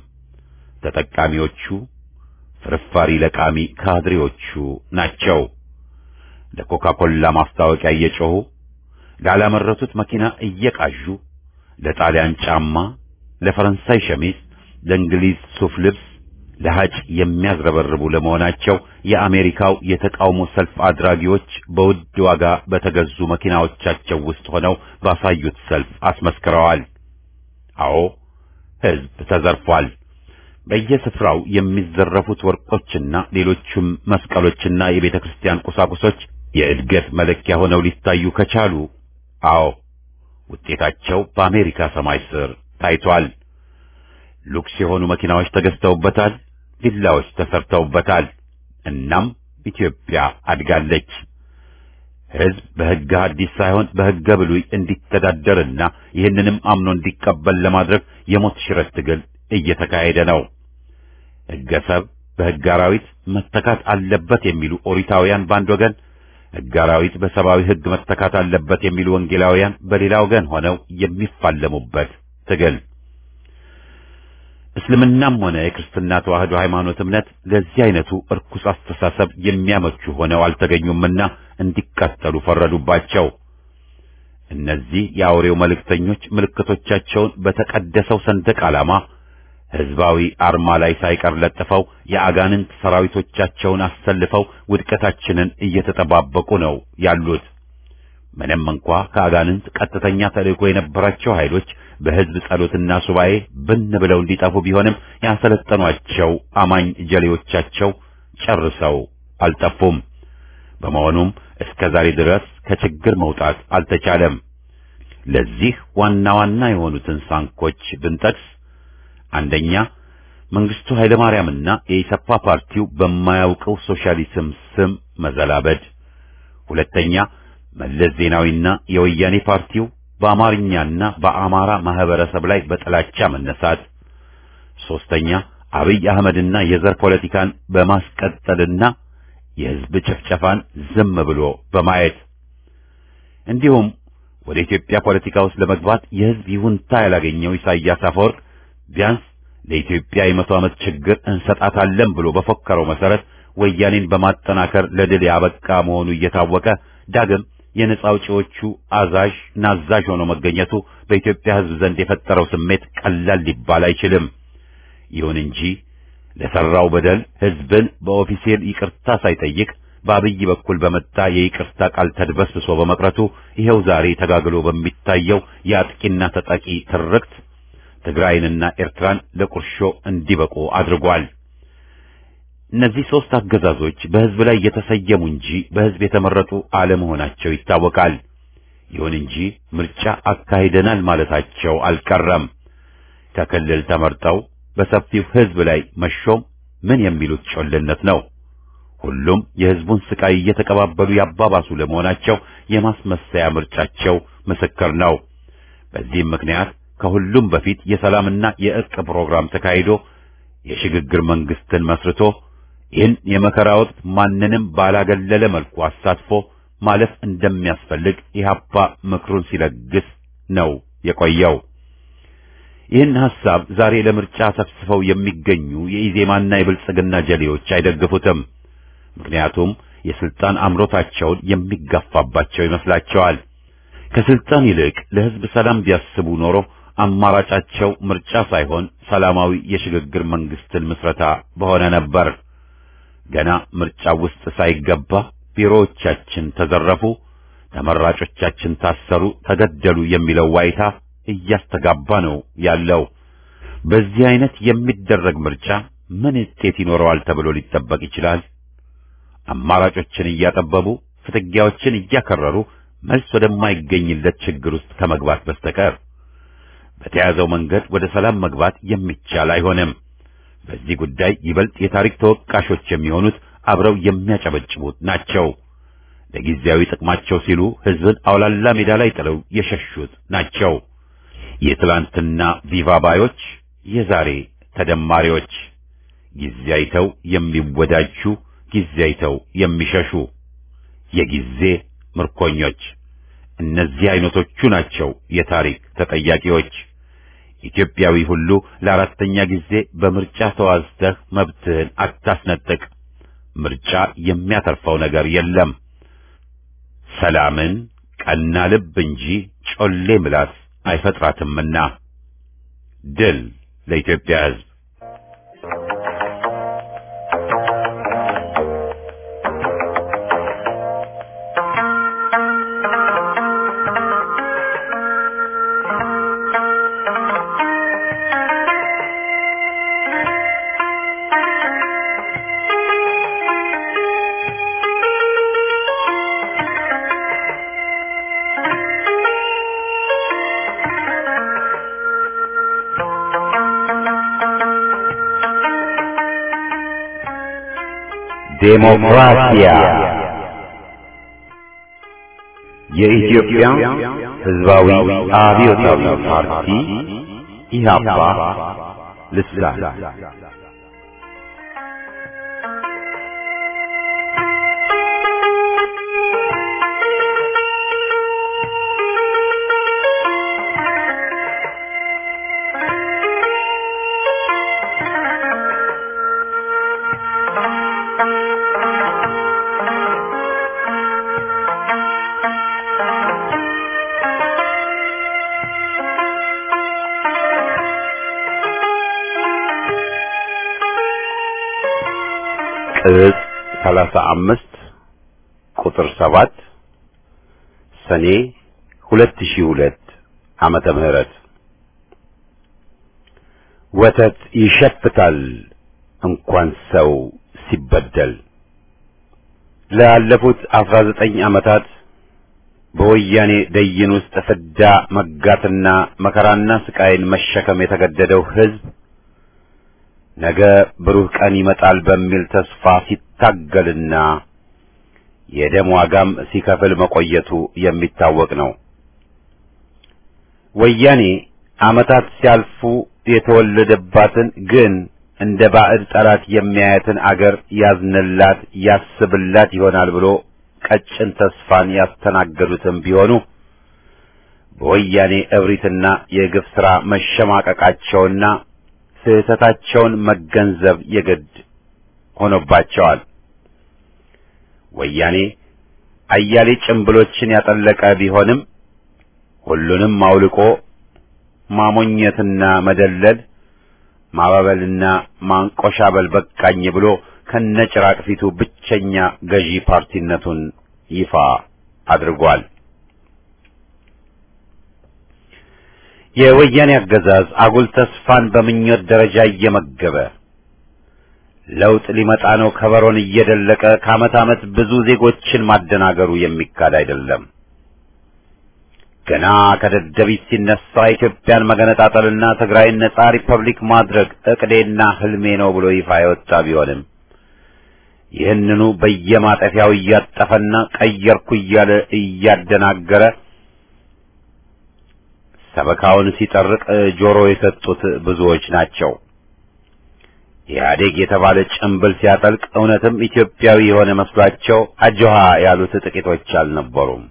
ተጠቃሚዎቹ ፍርፋሪ ለቃሚ ካድሬዎቹ ናቸው። ለኮካኮላ ማስታወቂያ እየጮሁ ላላመረቱት መኪና እየቃዡ ለጣሊያን ጫማ፣ ለፈረንሳይ ሸሚዝ፣ ለእንግሊዝ ሱፍ ልብስ፣ ለሐጭ የሚያዝረበርቡ ለመሆናቸው የአሜሪካው የተቃውሞ ሰልፍ አድራጊዎች በውድ ዋጋ በተገዙ መኪናዎቻቸው ውስጥ ሆነው ባሳዩት ሰልፍ አስመስክረዋል። አዎ ሕዝብ ተዘርፏል። በየስፍራው የሚዘረፉት ወርቆችና ሌሎችም መስቀሎችና የቤተ ክርስቲያን ቁሳቁሶች የእድገት መለኪያ ሆነው ሊታዩ ከቻሉ አዎ ውጤታቸው በአሜሪካ ሰማይ ስር ታይቷል። ሉክስ የሆኑ መኪናዎች ተገዝተውበታል፣ ቪላዎች ተሰርተውበታል። እናም ኢትዮጵያ አድጋለች። ሕዝብ በሕገ ሐዲስ ሳይሆን በሕገ ብሉይ እንዲተዳደርና ይህንንም አምኖ እንዲቀበል ለማድረግ የሞት ሽረት ትግል እየተካሄደ ነው። ሕገ ሰብ በሕገ አራዊት መተካት አለበት የሚሉ ኦሪታውያን በአንድ ወገን፣ ሕገ አራዊት በሰብአዊ ሕግ መተካት አለበት የሚሉ ወንጌላውያን በሌላ ወገን ሆነው የሚፋለሙበት ትግል እስልምናም ሆነ የክርስትና ተዋህዶ ሃይማኖት እምነት ለዚህ አይነቱ እርኩስ አስተሳሰብ የሚያመቹ ሆነው አልተገኙምና እንዲቃጠሉ ፈረዱባቸው። እነዚህ የአውሬው መልእክተኞች ምልክቶቻቸውን በተቀደሰው ሰንደቅ ዓላማ ሕዝባዊ አርማ ላይ ሳይቀር ለጥፈው የአጋንንት ሰራዊቶቻቸውን አሰልፈው ውድቀታችንን እየተጠባበቁ ነው ያሉት። ምንም እንኳ ከአጋንንት ቀጥተኛ ተልእኮ የነበራቸው ኃይሎች በሕዝብ ጸሎትና ሱባኤ ብን ብለው እንዲጠፉ ቢሆንም ያሰለጠኗቸው አማኝ ጀሌዎቻቸው ጨርሰው አልጠፉም። በመሆኑም እስከ ዛሬ ድረስ ከችግር መውጣት አልተቻለም። ለዚህ ዋና ዋና የሆኑትን ሳንኮች ብንጠቅስ አንደኛ መንግስቱ ኃይለማርያምና የኢሰፓ ፓርቲው በማያውቀው ሶሻሊዝም ስም መዘላበድ፣ ሁለተኛ መለስ ዜናዊና የወያኔ ፓርቲው በአማርኛና በአማራ ማህበረሰብ ላይ በጥላቻ መነሳት፣ ሶስተኛ አብይ አህመድና የዘር ፖለቲካን በማስቀጠልና የህዝብ ጭፍጨፋን ዝም ብሎ በማየት እንዲሁም ወደ ኢትዮጵያ ፖለቲካ ውስጥ ለመግባት የህዝብ ይሁንታ ያላገኘው ኢሳያስ አፈወርቅ ቢያንስ ለኢትዮጵያ የመቶ ዓመት ችግር እንሰጣታለን ብሎ በፎከረው መሰረት ወያኔን በማጠናከር ለድል ያበቃ መሆኑ እየታወቀ ዳግም የነጻ አውጪዎቹ አዛዥ ናዛዥ ሆኖ መገኘቱ በኢትዮጵያ ህዝብ ዘንድ የፈጠረው ስሜት ቀላል ሊባል አይችልም። ይሁን እንጂ ለሰራው በደል ህዝብን በኦፊሴል ይቅርታ ሳይጠይቅ በአብይ በኩል በመጣ የይቅርታ ቃል ተድበስብሶ በመቅረቱ ይሄው ዛሬ ተጋግሎ በሚታየው የአጥቂና ተጠቂ ትርክት ትግራይንና ኤርትራን ለቁርሾ እንዲበቁ አድርጓል። እነዚህ ሦስት አገዛዞች በህዝብ ላይ የተሰየሙ እንጂ በህዝብ የተመረጡ አለመሆናቸው ይታወቃል። ይሁን እንጂ ምርጫ አካሂደናል ማለታቸው አልቀረም። ከክልል ተመርጠው በሰፊው ህዝብ ላይ መሾም ምን የሚሉት ጮልነት ነው? ሁሉም የህዝቡን ስቃይ እየተቀባበሉ ያባባሱ ለመሆናቸው የማስመሰያ ምርጫቸው ምስክር ነው። በዚህም ምክንያት ከሁሉም በፊት የሰላምና የእርቅ ፕሮግራም ተካሂዶ የሽግግር መንግስትን መስርቶ ይህን የመከራ ወቅት ማንንም ባላገለለ መልኩ አሳትፎ ማለፍ እንደሚያስፈልግ ኢህአፓ ምክሩን ሲለግስ ነው የቆየው። ይህን ሐሳብ ዛሬ ለምርጫ ሰፍስፈው የሚገኙ የኢዜማና የብልጽግና ጀሌዎች አይደግፉትም። ምክንያቱም የስልጣን አምሮታቸውን የሚጋፋባቸው ይመስላቸዋል። ከስልጣን ይልቅ ለህዝብ ሰላም ቢያስቡ ኖሮ አማራጫቸው ምርጫ ሳይሆን ሰላማዊ የሽግግር መንግስትን ምስረታ በሆነ ነበር። ገና ምርጫ ውስጥ ሳይገባ ቢሮዎቻችን ተዘረፉ፣ ተመራጮቻችን ታሰሩ፣ ተገደሉ የሚለው ዋይታ እያስተጋባ ነው ያለው። በዚህ አይነት የሚደረግ ምርጫ ምን ውጤት ይኖረዋል ተብሎ ሊጠበቅ ይችላል? አማራጮችን እያጠበቡ ፍትጊያዎችን እያከረሩ መልስ ወደማይገኝለት ችግር ውስጥ ከመግባት በስተቀር በተያዘው መንገድ ወደ ሰላም መግባት የሚቻል አይሆንም። በዚህ ጉዳይ ይበልጥ የታሪክ ተወቃሾች የሚሆኑት አብረው የሚያጨበጭቡት ናቸው። ለጊዜያዊ ጥቅማቸው ሲሉ ህዝብን አውላላ ሜዳ ላይ ጥለው የሸሹት ናቸው። የትላንትና ቪቫ ባዮች፣ የዛሬ ተደማሪዎች፣ ጊዜ አይተው የሚወዳጁ፣ ጊዜ አይተው የሚሸሹ፣ የጊዜ ምርኮኞች። እነዚህ አይነቶቹ ናቸው የታሪክ ተጠያቂዎች። ኢትዮጵያዊ ሁሉ ለአራተኛ ጊዜ በምርጫ ተዋዝተህ መብትህን አታስነጥቅ። ምርጫ የሚያተርፈው ነገር የለም። ሰላምን ቀና ልብ እንጂ ጮሌ ምላስ አይፈጥራትምና ድል ለኢትዮጵያ ሕዝብ። ዴሞክራሲያ የኢትዮጵያ ሕዝባዊ አብዮታዊ ፓርቲ ኢህአፓ ልሳን ቅጽ ሰላሳ አምስት ቁጥር ሰባት ሰኔ ሁለት ሺህ ሁለት ዓመተ ምህረት ወተት ይሸፍታል እንኳን ሰው ሲበደል። ላለፉት አስራ ዘጠኝ ዓመታት በወያኔ ደይን ውስጥ ፍዳ መጋትና መከራና ስቃይን መሸከም የተገደደው ሕዝብ ነገ ብሩህ ቀን ይመጣል በሚል ተስፋ ሲታገልና የደም ዋጋም ሲከፍል መቆየቱ የሚታወቅ ነው። ወያኔ ዓመታት ሲያልፉ የተወለደባትን ግን እንደ ባዕድ ጠላት የሚያያትን አገር ያዝንላት ያስብላት ይሆናል ብሎ ቀጭን ተስፋን ያስተናገዱትም ቢሆኑ በወያኔ እብሪትና የግፍ ሥራ መሸማቀቃቸውና ስህተታቸውን መገንዘብ የግድ ሆኖባቸዋል። ወያኔ አያሌ ጭምብሎችን ያጠለቀ ቢሆንም ሁሉንም አውልቆ ማሞኘትና መደለል ማባበልና ማንቆሻበል በቃኝ ብሎ ከነጭራቅ ፊቱ ብቸኛ ገዢ ፓርቲነቱን ይፋ አድርጓል። የወያኔ አገዛዝ አጉል ተስፋን በምኞት ደረጃ እየመገበ ለውጥ ሊመጣ ነው ከበሮን እየደለቀ ከዓመት ዓመት ብዙ ዜጎችን ማደናገሩ የሚካድ አይደለም። ገና ከደደቢት ሲነሳ ኢትዮጵያን መገነጣጠልና ትግራይን ነጻ ሪፐብሊክ ማድረግ እቅዴና ህልሜ ነው ብሎ ይፋ የወጣ ቢሆንም ይህንኑ በየማጠፊያው እያጠፈና ቀየርኩ እያለ እያደናገረ ሰበካውን ሲጠርቅ ጆሮ የሰጡት ብዙዎች ናቸው። ኢህአዴግ የተባለ ጭምብል ሲያጠልቅ እውነትም ኢትዮጵያዊ የሆነ መስሏቸው አጆሃ ያሉት ጥቂቶች አልነበሩም።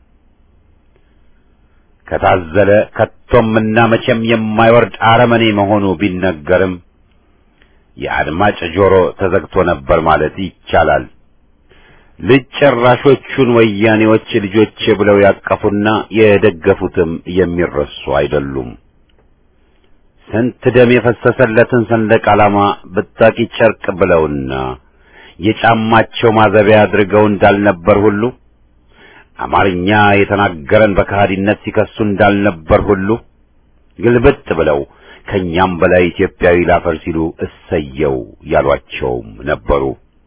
ከታዘለ ከቶምና መቼም የማይወርድ አረመኔ መሆኑ ቢነገርም የአድማጭ ጆሮ ተዘግቶ ነበር ማለት ይቻላል። ልጅ ጨራሾቹን ወያኔዎች ልጆቼ ብለው ያቀፉና የደገፉትም የሚረሱ አይደሉም። ስንት ደም የፈሰሰለትን ሰንደቅ ዓላማ ብታቂ ጨርቅ ብለውና የጫማቸው ማዘቢያ አድርገው እንዳልነበር ሁሉ አማርኛ የተናገረን በከሃዲነት ሲከሱ እንዳልነበር ሁሉ ግልብጥ ብለው ከኛም በላይ ኢትዮጵያዊ ላፈር ሲሉ እሰየው ያሏቸውም ነበሩ።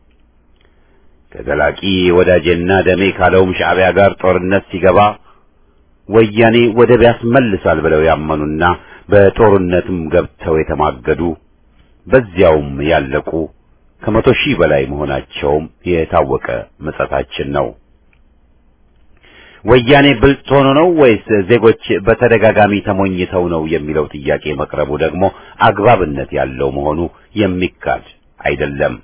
ከዘላቂ ወዳጄና ደሜ ካለውም ሻዕቢያ ጋር ጦርነት ሲገባ ወያኔ ወደብ ያስመልሳል ብለው ያመኑና በጦርነትም ገብተው የተማገዱ በዚያውም ያለቁ ከመቶ ሺህ በላይ መሆናቸውም የታወቀ ምጸታችን ነው። ወያኔ ብልጥ ሆኖ ነው ወይስ ዜጎች በተደጋጋሚ ተሞኝተው ነው የሚለው ጥያቄ መቅረቡ ደግሞ አግባብነት ያለው መሆኑ የሚካድ አይደለም።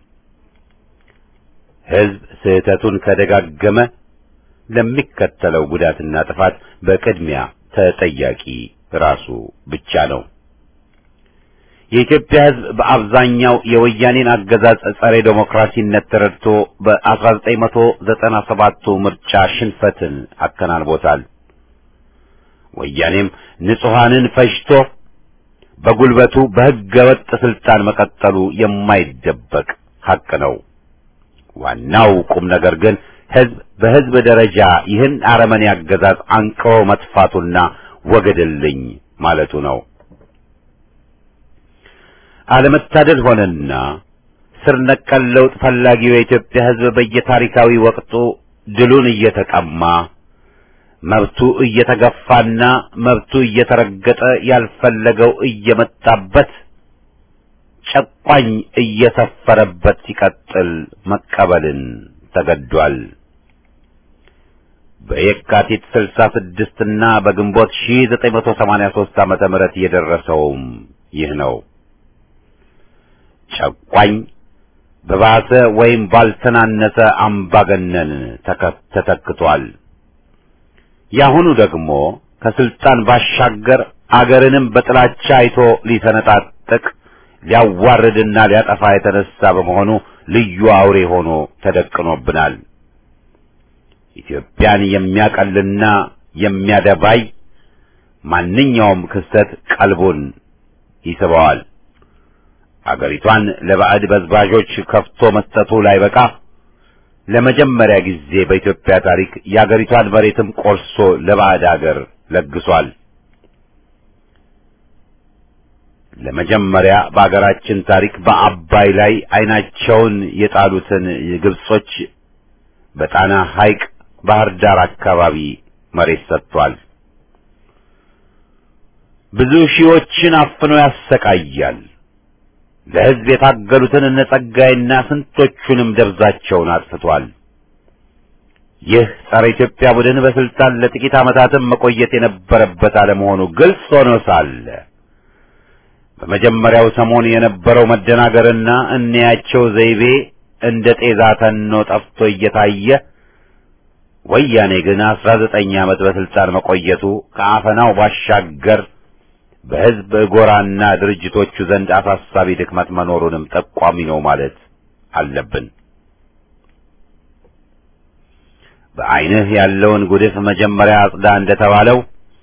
ሕዝብ ስህተቱን ከደጋገመ ለሚከተለው ጉዳትና ጥፋት በቅድሚያ ተጠያቂ ራሱ ብቻ ነው። የኢትዮጵያ ሕዝብ በአብዛኛው የወያኔን አገዛዝ ጸረ ዴሞክራሲነት ተረድቶ በ1997ቱ ምርጫ ሽንፈትን አከናንቦታል። ወያኔም ንጹሐንን ፈጅቶ በጉልበቱ በሕገ ወጥ ስልጣን መቀጠሉ የማይደበቅ ሐቅ ነው። ዋናው ቁም ነገር ግን ሕዝብ በሕዝብ ደረጃ ይህን አረመኔ አገዛዝ አንቅሮ መጥፋቱና ወገድልኝ ማለቱ ነው። አለመታደል ሆነና ስር ነቀል ለውጥ ፈላጊው የኢትዮጵያ ሕዝብ በየታሪካዊ ወቅቱ ድሉን እየተቀማ መብቱ እየተገፋና መብቱ እየተረገጠ ያልፈለገው እየመጣበት ጨቋኝ እየሰፈረበት ሲቀጥል መቀበልን ተገዷል። በየካቲት 66 እና በግንቦት 1983 ዓመተ ምህረት የደረሰውም ይህ ነው። ጨቋኝ በባሰ ወይም ባልተናነሰ አምባገነን ተተክቷል። ያሁኑ ደግሞ ከስልጣን ባሻገር አገርንም በጥላቻ አይቶ ሊሰነጣጥቅ ሊያዋርድና ሊያጠፋ የተነሳ በመሆኑ ልዩ አውሬ ሆኖ ተደቅኖብናል። ኢትዮጵያን የሚያቀልና የሚያደባይ ማንኛውም ክስተት ቀልቡን ይስበዋል። አገሪቷን ለባዕድ በዝባዦች ከፍቶ መስጠቱ ላይ በቃ ለመጀመሪያ ጊዜ በኢትዮጵያ ታሪክ የአገሪቷን መሬትም ቆርሶ ለባዕድ አገር ለግሷል። ለመጀመሪያ በአገራችን ታሪክ በአባይ ላይ ዓይናቸውን የጣሉትን ግብጾች በጣና ሐይቅ ባህር ዳር አካባቢ መሬት ሰጥቷል። ብዙ ሺዎችን አፍኖ ያሰቃያል። ለሕዝብ የታገሉትን እነ ጸጋይና ስንቶቹንም ደብዛቸውን አጥፍቷል። ይህ ጸረ ኢትዮጵያ ቡድን በስልጣን ለጥቂት ዓመታትም መቆየት የነበረበት አለመሆኑ ግልጽ ሆኖ ሳለ በመጀመሪያው ሰሞን የነበረው መደናገርና እንያቸው ዘይቤ እንደ ጤዛ ተኖ ጠፍቶ እየታየ ወያኔ ግን አስራ ዘጠኝ ዓመት በስልጣን መቆየቱ ከአፈናው ባሻገር በሕዝብ ጎራና ድርጅቶቹ ዘንድ አሳሳቢ ድክመት መኖሩንም ጠቋሚ ነው ማለት አለብን። በዐይንህ ያለውን ጉድፍ መጀመሪያ አጽዳ እንደተባለው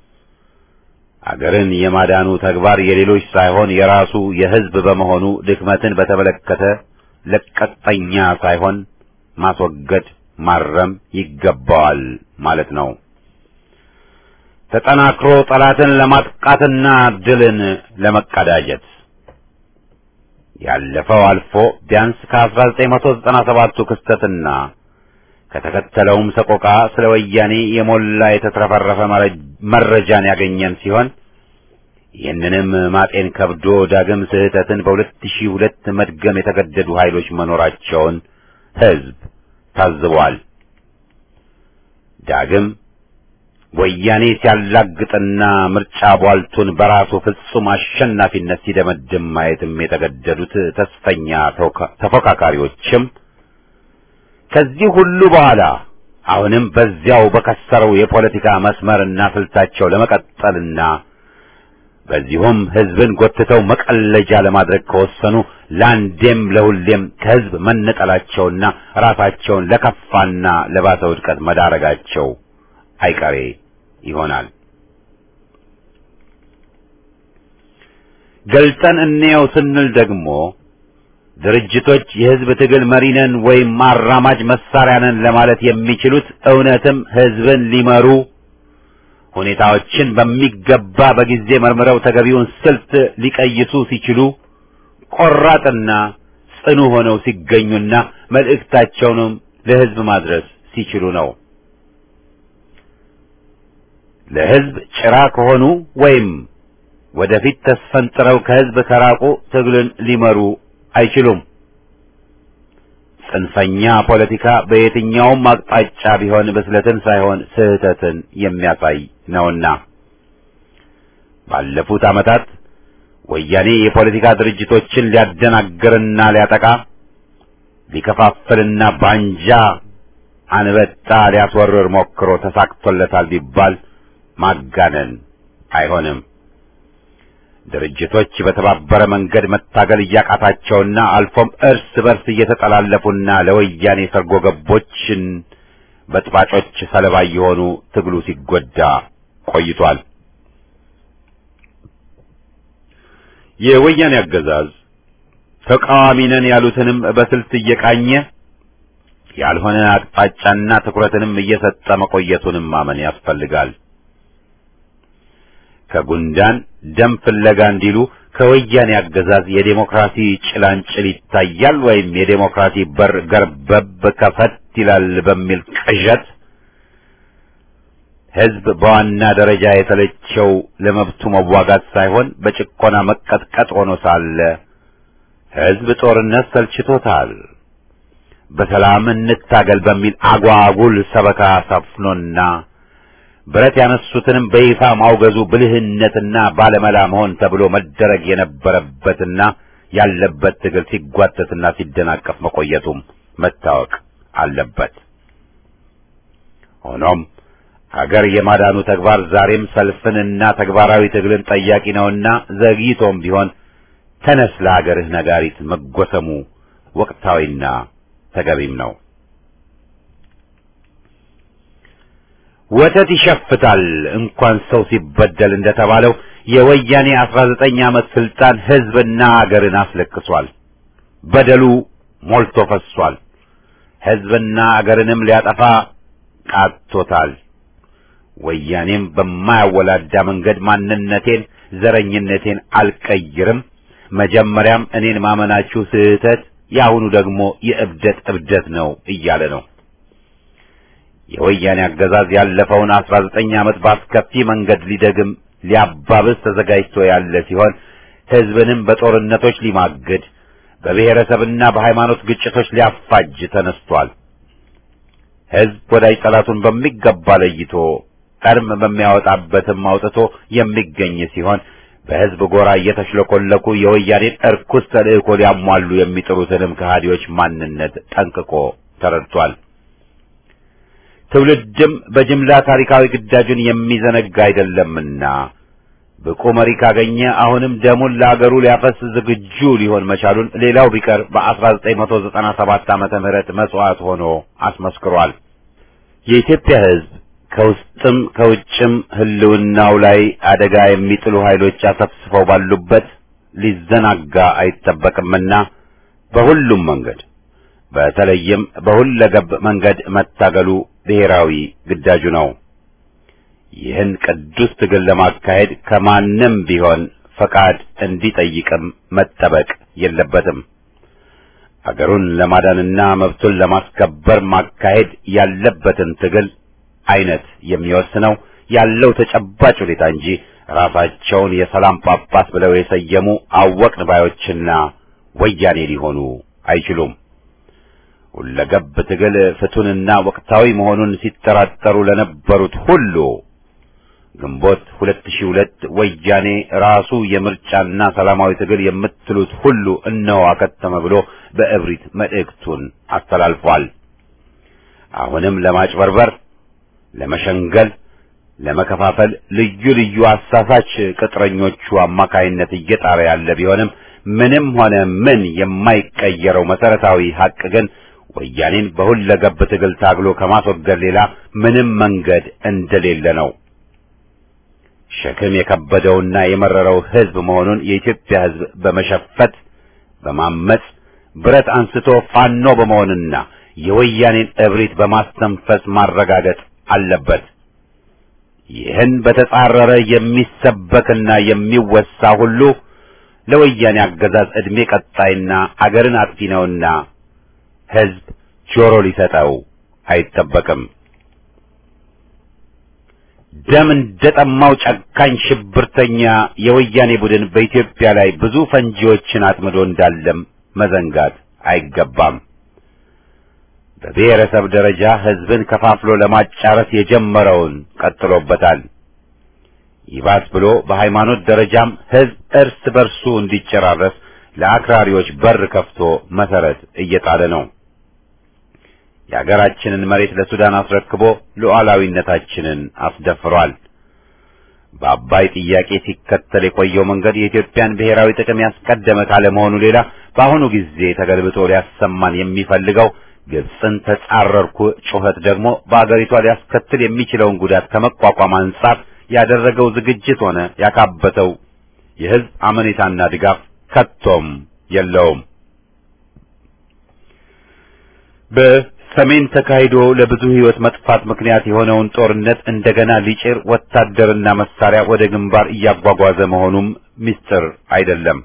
አገርን የማዳኑ ተግባር የሌሎች ሳይሆን የራሱ የሕዝብ በመሆኑ ድክመትን በተመለከተ ለቀጠኛ ሳይሆን ማስወገድ፣ ማረም ይገባዋል ማለት ነው። ተጠናክሮ ጠላትን ለማጥቃትና ድልን ለመቀዳጀት ያለፈው አልፎ ቢያንስ ከ1997ቱ ክስተትና ከተከተለውም ሰቆቃ ስለ ወያኔ የሞላ የተትረፈረፈ መረጃን ያገኘን ሲሆን ይህንንም ማጤን ከብዶ ዳግም ስህተትን በሁለት ሺህ ሁለት መድገም የተገደዱ ኃይሎች መኖራቸውን ሕዝብ ታዝቧል። ዳግም ወያኔ ሲያላግጥና ምርጫ ቧልቱን በራሱ ፍጹም አሸናፊነት ሲደመድም ማየትም የተገደዱት ተስፈኛ ተፎካካሪዎችም ከዚህ ሁሉ በኋላ አሁንም በዚያው በከሰረው የፖለቲካ መስመርና ስልታቸው ለመቀጠልና በዚሁም ሕዝብን ጎትተው መቀለጃ ለማድረግ ከወሰኑ ለአንዴም ለሁሌም ከሕዝብ መነጠላቸውና ራሳቸውን ለከፋና ለባሰ ውድቀት መዳረጋቸው አይቀሬ ይሆናል። ገልጠን እንየው ስንል ደግሞ ድርጅቶች የሕዝብ ትግል መሪ ነን ወይም አራማጅ መሳሪያ ነን ለማለት የሚችሉት እውነትም ሕዝብን ሊመሩ ሁኔታዎችን በሚገባ በጊዜ መርምረው ተገቢውን ስልት ሊቀይሱ ሲችሉ ቆራጥና ጽኑ ሆነው ሲገኙና መልእክታቸውንም ለሕዝብ ማድረስ ሲችሉ ነው። ለሕዝብ ጭራ ከሆኑ ወይም ወደፊት ተስፈንጥረው ከሕዝብ ከራቁ ትግልን ሊመሩ አይችሉም። ጽንፈኛ ፖለቲካ በየትኛውም አቅጣጫ ቢሆን ብስለትን ሳይሆን ስህተትን የሚያሳይ ነውና ባለፉት ዓመታት ወያኔ የፖለቲካ ድርጅቶችን ሊያደናግርና ሊያጠቃ ሊከፋፍልና ባንጃ አንበጣ ሊያስወርር ሞክሮ ተሳክቶለታል ቢባል ማጋነን አይሆንም። ድርጅቶች በተባበረ መንገድ መታገል እያቃታቸውና አልፎም እርስ በርስ እየተጠላለፉና ለወያኔ ሰርጎ ገቦችን በጥባጮች ሰለባ የሆኑ ትግሉ ሲጎዳ ቆይቷል። የወያኔ አገዛዝ ተቃዋሚ ነን ያሉትንም በስልት እየቃኘ ያልሆነ አቅጣጫና ትኩረትንም እየሰጠ መቆየቱንም ማመን ያስፈልጋል። ከጉንዳን ደም ፍለጋ እንዲሉ ከወያኔ አገዛዝ የዴሞክራሲ ጭላንጭል ይታያል ወይም የዴሞክራሲ በር ገርበብ ከፈት ይላል በሚል ቅዠት ሕዝብ በዋና ደረጃ የተለቸው ለመብቱ መዋጋት ሳይሆን በጭቆና መቀጥቀጥ ሆኖ ሳለ ሕዝብ ጦርነት ሰልችቶታል። በሰላም እንታገል በሚል አጓጉል ሰበካ ሰፍኖና ብረት ያነሱትንም በይፋ ማውገዙ ብልህነትና ባለመላ መሆን ተብሎ መደረግ የነበረበትና ያለበት ትግል ሲጓተትና ሲደናቀፍ መቆየቱም መታወቅ አለበት። ሆኖም ሀገር የማዳኑ ተግባር ዛሬም ሰልፍንና ተግባራዊ ትግልን ጠያቂ ነውና ዘግይቶም ቢሆን ተነስ ለሀገርህ ነጋሪት መጎሰሙ ወቅታዊና ተገቢም ነው። ወተት ይሸፍታል እንኳን ሰው ሲበደል እንደተባለው የወያኔ አስራ ዘጠኝ ዓመት ስልጣን ሕዝብና አገርን አስለቅሷል። በደሉ ሞልቶ ፈሷል። ሕዝብና አገርንም ሊያጠፋ ቃቶታል። ወያኔም በማያወላዳ መንገድ ማንነቴን፣ ዘረኝነቴን አልቀይርም፣ መጀመሪያም እኔን ማመናችሁ ስህተት፣ የአሁኑ ደግሞ የእብደት እብደት ነው እያለ ነው። የወያኔ አገዛዝ ያለፈውን አስራ ዘጠኝ ዓመት በአስከፊ መንገድ ሊደግም ሊያባብስ ተዘጋጅቶ ያለ ሲሆን ሕዝብንም በጦርነቶች ሊማግድ በብሔረሰብና በሃይማኖት ግጭቶች ሊያፋጅ ተነስቷል። ሕዝብ ወዳጅ ጠላቱን በሚገባ ለይቶ ቀርም በሚያወጣበትም አውጥቶ የሚገኝ ሲሆን በሕዝብ ጎራ እየተሽለኮለኩ የወያኔን እርኩስ ተልእኮ ሊያሟሉ የሚጥሩትንም ከሃዲዎች ማንነት ጠንቅቆ ተረድቷል። ትውልድም በጅምላ ታሪካዊ ግዳጁን የሚዘነጋ አይደለምና ብቁ መሪ ካገኘ አሁንም ደሙን ለአገሩ ሊያፈስ ዝግጁ ሊሆን መቻሉን ሌላው ቢቀር በ1997 ዓመተ ምህረት መስዋዕት ሆኖ አስመስክሯል። የኢትዮጵያ ሕዝብ ከውስጥም ከውጭም ሕልውናው ላይ አደጋ የሚጥሉ ኃይሎች አሰፍስፈው ባሉበት ሊዘናጋ አይጠበቅምና በሁሉም መንገድ በተለይም በሁለገብ መንገድ መታገሉ ብሔራዊ ግዳጁ ነው። ይህን ቅዱስ ትግል ለማካሄድ ከማንም ቢሆን ፈቃድ እንዲጠይቅም መጠበቅ የለበትም። አገሩን ለማዳንና መብቱን ለማስከበር ማካሄድ ያለበትን ትግል አይነት የሚወስነው ያለው ተጨባጭ ሁኔታ እንጂ ራሳቸውን የሰላም ጳጳስ ብለው የሰየሙ አወቅን ባዮችና ወያኔ ሊሆኑ አይችሉም። ሁለገብ ትግል ፍቱንና ወቅታዊ መሆኑን ሲጠራጠሩ ለነበሩት ሁሉ ግንቦት 2002 ወያኔ ራሱ የምርጫና ሰላማዊ ትግል የምትሉት ሁሉ እነሆ አከተመ ብሎ በእብሪት መልእክቱን አስተላልፏል። አሁንም ለማጭበርበር፣ ለመሸንገል፣ ለመከፋፈል ልዩ ልዩ አሳሳች ቅጥረኞቹ አማካይነት እየጣረ ያለ ቢሆንም ምንም ሆነ ምን የማይቀየረው መሰረታዊ ሀቅ ግን ወያኔን በሁለገብ ትግል ታግሎ ከማስወገድ ሌላ ምንም መንገድ እንደሌለ ነው። ሸክም የከበደውና የመረረው ሕዝብ መሆኑን የኢትዮጵያ ሕዝብ በመሸፈት በማመጽ ብረት አንስቶ ፋኖ በመሆንና የወያኔን እብሪት በማስተንፈስ ማረጋገጥ አለበት። ይህን በተጻረረ የሚሰበክና የሚወሳ ሁሉ ለወያኔ አገዛዝ ዕድሜ ቀጣይና አገርን አጥፊ ነውና ሕዝብ ጆሮ ሊሰጠው አይጠበቅም። ደም እንደጠማው ጨካኝ ሽብርተኛ የወያኔ ቡድን በኢትዮጵያ ላይ ብዙ ፈንጂዎችን አጥምዶ እንዳለም መዘንጋት አይገባም። በብሔረሰብ ደረጃ ሕዝብን ከፋፍሎ ለማጫረስ የጀመረውን ቀጥሎበታል። ይባስ ብሎ በሃይማኖት ደረጃም ሕዝብ እርስ በርሱ እንዲጨራረስ ለአክራሪዎች በር ከፍቶ መሰረት እየጣለ ነው። የአገራችንን መሬት ለሱዳን አስረክቦ ሉዓላዊነታችንን አስደፍሯል። በአባይ ጥያቄ ሲከተል የቆየው መንገድ የኢትዮጵያን ብሔራዊ ጥቅም ያስቀደመ ካለመሆኑ ሌላ በአሁኑ ጊዜ ተገልብጦ ሊያሰማን የሚፈልገው ግብፅን ተጻረርኩ ጩኸት ደግሞ በአገሪቷ ሊያስከትል የሚችለውን ጉዳት ከመቋቋም አንጻር ያደረገው ዝግጅት ሆነ ያካበተው የሕዝብ አመኔታና ድጋፍ ከቶም የለውም። በሰሜን ተካሂዶ ለብዙ ሕይወት መጥፋት ምክንያት የሆነውን ጦርነት እንደገና ሊጭር ወታደርና መሳሪያ ወደ ግንባር እያጓጓዘ መሆኑም ምስጢር አይደለም።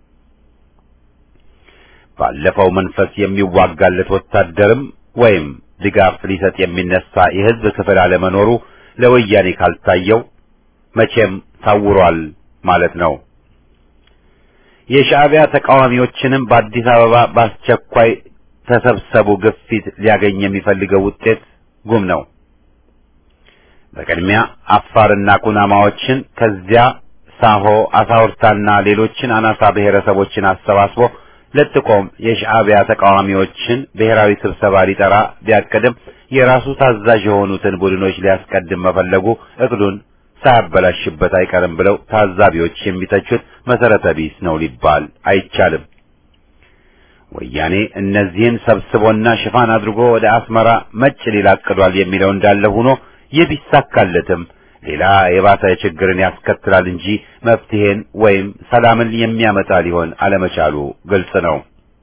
ባለፈው መንፈስ የሚዋጋለት ወታደርም ወይም ድጋፍ ሊሰጥ የሚነሳ የሕዝብ ክፍል አለመኖሩ ለወያኔ ካልታየው መቼም ታውሯል ማለት ነው። የሻዕቢያ ተቃዋሚዎችንም በአዲስ አበባ በአስቸኳይ ተሰብሰቡ ግፊት ሊያገኝ የሚፈልገው ውጤት ጉም ነው። በቅድሚያ አፋርና ኩናማዎችን ከዚያ ሳሆ አሳውርታና ሌሎችን አናሳ ብሔረሰቦችን አሰባስቦ ለጥቆም የሻዕቢያ ተቃዋሚዎችን ብሔራዊ ስብሰባ ሊጠራ ቢያቅድም የራሱ ታዛዥ የሆኑትን ቡድኖች ሊያስቀድም መፈለጉ እቅዱን ሳያበላሽበት አይቀርም ብለው ታዛቢዎች የሚተቹት መሰረተ ቢስ ነው ሊባል አይቻልም። ወያኔ እነዚህን ሰብስቦና ሽፋን አድርጎ ወደ አስመራ መጭ ሊል አቅዷል የሚለው እንዳለ ሆኖ ይህ ቢሳካለትም ሌላ የባሰ ችግርን ያስከትላል እንጂ መፍትሄን ወይም ሰላምን የሚያመጣ ሊሆን አለመቻሉ ግልጽ ነው።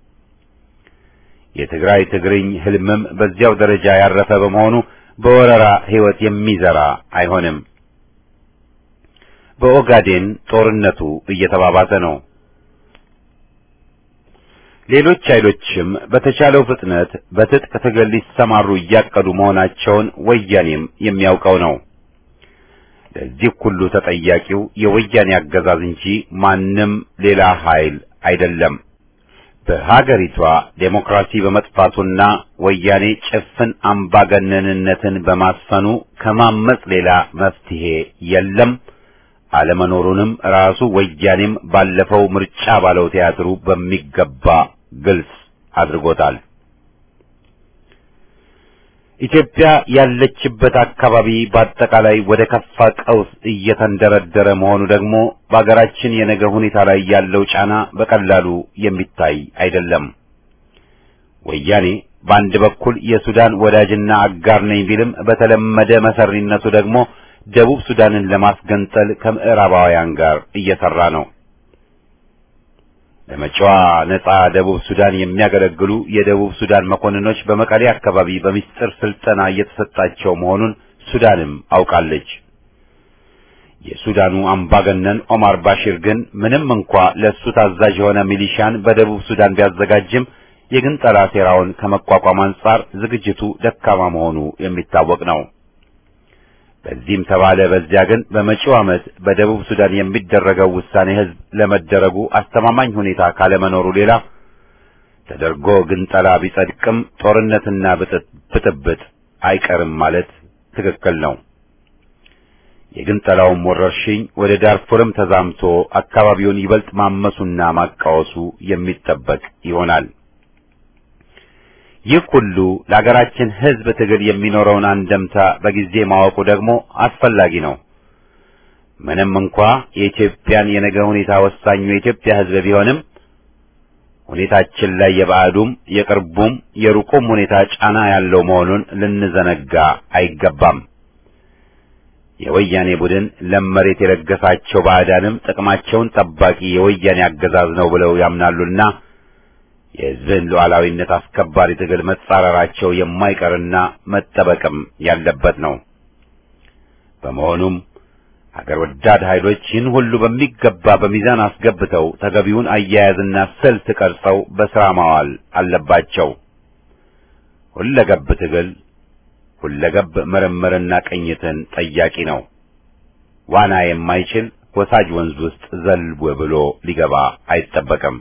የትግራይ ትግርኝ ህልምም በዚያው ደረጃ ያረፈ በመሆኑ በወረራ ህይወት የሚዘራ አይሆንም። በኦጋዴን ጦርነቱ እየተባባሰ ነው። ሌሎች ኃይሎችም በተቻለው ፍጥነት በትጥቅ ትግል ሊሰማሩ እያቀዱ መሆናቸውን ወያኔም የሚያውቀው ነው። ለዚህ ሁሉ ተጠያቂው የወያኔ አገዛዝ እንጂ ማንም ሌላ ኃይል አይደለም። በሀገሪቷ ዴሞክራሲ በመጥፋቱና ወያኔ ጭፍን አምባገነንነትን በማስፈኑ ከማመጽ ሌላ መፍትሄ የለም። አለመኖሩንም ራሱ ወያኔም ባለፈው ምርጫ ባለው ቲያትሩ በሚገባ ግልጽ አድርጎታል። ኢትዮጵያ ያለችበት አካባቢ በአጠቃላይ ወደ ከፋ ቀውስ እየተንደረደረ መሆኑ ደግሞ በአገራችን የነገ ሁኔታ ላይ ያለው ጫና በቀላሉ የሚታይ አይደለም። ወያኔ በአንድ በኩል የሱዳን ወዳጅና አጋር ነኝ ቢልም በተለመደ መሰሪነቱ ደግሞ ደቡብ ሱዳንን ለማስገንጠል ከምዕራባውያን ጋር እየሰራ ነው። ለመጪዋ ነጻ ደቡብ ሱዳን የሚያገለግሉ የደቡብ ሱዳን መኮንኖች በመቀሌ አካባቢ በሚስጥር ስልጠና እየተሰጣቸው መሆኑን ሱዳንም አውቃለች። የሱዳኑ አምባገነን ኦማር ባሺር ግን ምንም እንኳ ለእሱ ታዛዥ የሆነ ሚሊሻን በደቡብ ሱዳን ቢያዘጋጅም የግንጠላ ሴራውን ከመቋቋም አንጻር ዝግጅቱ ደካማ መሆኑ የሚታወቅ ነው። በዚህም ተባለ በዚያ ግን በመጪው ዓመት በደቡብ ሱዳን የሚደረገው ውሳኔ ሕዝብ ለመደረጉ አስተማማኝ ሁኔታ ካለመኖሩ ሌላ ተደርጎ ግንጠላ ቢጸድቅም ጦርነትና ብጥብጥ አይቀርም ማለት ትክክል ነው። የግንጠላውም ወረርሽኝ ወደ ዳርፉርም ተዛምቶ አካባቢውን ይበልጥ ማመሱና ማቃወሱ የሚጠበቅ ይሆናል። ይህ ሁሉ ለሀገራችን ሕዝብ ትግል የሚኖረውን አንደምታ በጊዜ ማወቁ ደግሞ አስፈላጊ ነው። ምንም እንኳ የኢትዮጵያን የነገ ሁኔታ ወሳኙ የኢትዮጵያ ሕዝብ ቢሆንም ሁኔታችን ላይ የባዕዱም የቅርቡም የሩቁም ሁኔታ ጫና ያለው መሆኑን ልንዘነጋ አይገባም። የወያኔ ቡድን ለም መሬት የለገሳቸው ባዕዳንም ጥቅማቸውን ጠባቂ የወያኔ አገዛዝ ነው ብለው ያምናሉና የሕዝብን ሉዓላዊነት አስከባሪ ትግል መጻረራቸው የማይቀርና መጠበቅም ያለበት ነው። በመሆኑም ሀገር ወዳድ ኃይሎች ይህን ሁሉ በሚገባ በሚዛን አስገብተው ተገቢውን አያያዝና ስልት ቀርጸው በሥራ ማዋል አለባቸው። ሁለገብ ትግል ሁለገብ ምርምርና ቅኝትን ጠያቂ ነው። ዋና የማይችል ወሳጅ ወንዝ ውስጥ ዘልቦ ብሎ ሊገባ አይጠበቅም።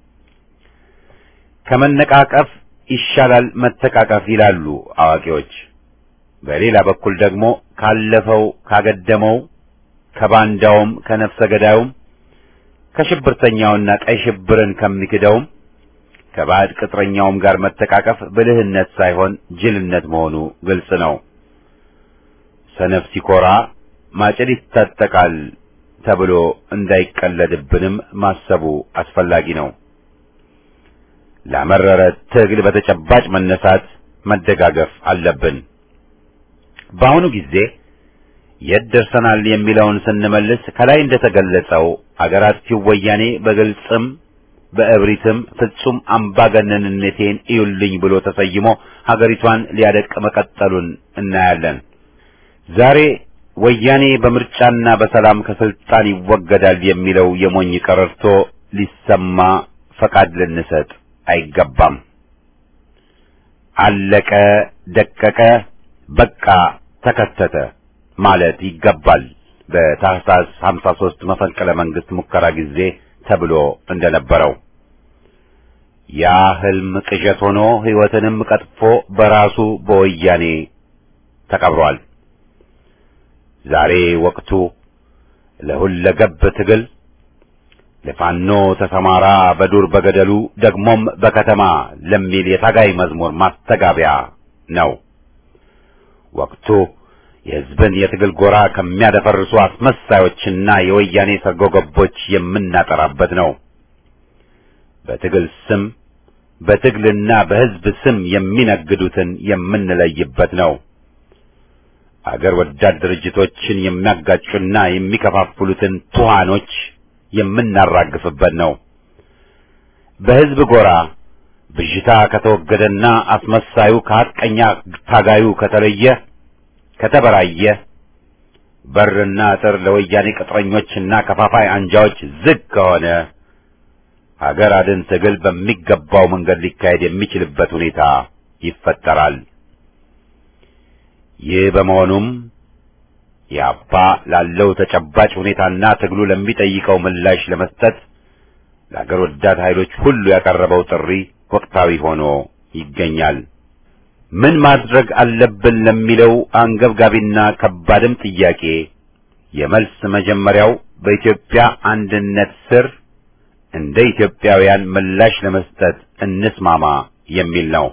ከመነቃቀፍ ይሻላል መተቃቀፍ ይላሉ አዋቂዎች። በሌላ በኩል ደግሞ ካለፈው ካገደመው ከባንዳውም ከነፍሰ ገዳዩም ከሽብርተኛውና ቀይ ሽብርን ከሚክደውም ከባዕድ ቅጥረኛውም ጋር መተቃቀፍ ብልህነት ሳይሆን ጅልነት መሆኑ ግልጽ ነው። ሰነፍ ሲኮራ ማጭድ ይታጠቃል ተብሎ እንዳይቀለድብንም ማሰቡ አስፈላጊ ነው። ለመረረ ትግል በተጨባጭ መነሳት መደጋገፍ አለብን። በአሁኑ ጊዜ የት ደርሰናል የሚለውን ስንመልስ ከላይ እንደተገለጸው አገራት ወያኔ በግልጽም በእብሪትም ፍጹም አምባገነንነቴን እዩልኝ ብሎ ተሰይሞ ሀገሪቷን ሊያደቅ መቀጠሉን እናያለን። ዛሬ ወያኔ በምርጫና በሰላም ከስልጣን ይወገዳል የሚለው የሞኝ ቀረርቶ ሊሰማ ፈቃድ ልንሰጥ አይገባም። አለቀ፣ ደቀቀ፣ በቃ ተከተተ ማለት ይገባል። በታህሳስ 53 መፈንቅለ መንግስት ሙከራ ጊዜ ተብሎ እንደነበረው ያ ህልም ቅዠት ሆኖ ህይወትንም ቀጥፎ በራሱ በወያኔ ተቀብሯል። ዛሬ ወቅቱ ለሁለገብ ትግል ለፋኖ ተሰማራ በዱር በገደሉ ደግሞም በከተማ ለሚል የታጋይ መዝሙር ማስተጋቢያ ነው። ወቅቱ የህዝብን የትግል ጎራ ከሚያደፈርሱ አስመሳዮችና የወያኔ ሰርጎ ገቦች የምናጠራበት ነው። በትግል ስም በትግልና በህዝብ ስም የሚነግዱትን የምንለይበት ነው። አገር ወዳድ ድርጅቶችን የሚያጋጩና የሚከፋፍሉትን ቱሃኖች የምናራግፍበት ነው። በህዝብ ጎራ ብዥታ ከተወገደና አስመሳዩ ከሐቀኛ ታጋዩ ከተለየ ከተበራየ በርና አጥር ለወያኔ ቅጥረኞችና ከፋፋይ አንጃዎች ዝግ ከሆነ ሀገር አድን ትግል በሚገባው መንገድ ሊካሄድ የሚችልበት ሁኔታ ይፈጠራል። ይህ በመሆኑም የአባ ላለው ተጨባጭ ሁኔታና ትግሉ ለሚጠይቀው ምላሽ ለመስጠት ለአገር ወዳድ ኃይሎች ሁሉ ያቀረበው ጥሪ ወቅታዊ ሆኖ ይገኛል። ምን ማድረግ አለብን ለሚለው አንገብጋቢና ከባድም ጥያቄ የመልስ መጀመሪያው በኢትዮጵያ አንድነት ስር እንደ ኢትዮጵያውያን ምላሽ ለመስጠት እንስማማ የሚል ነው።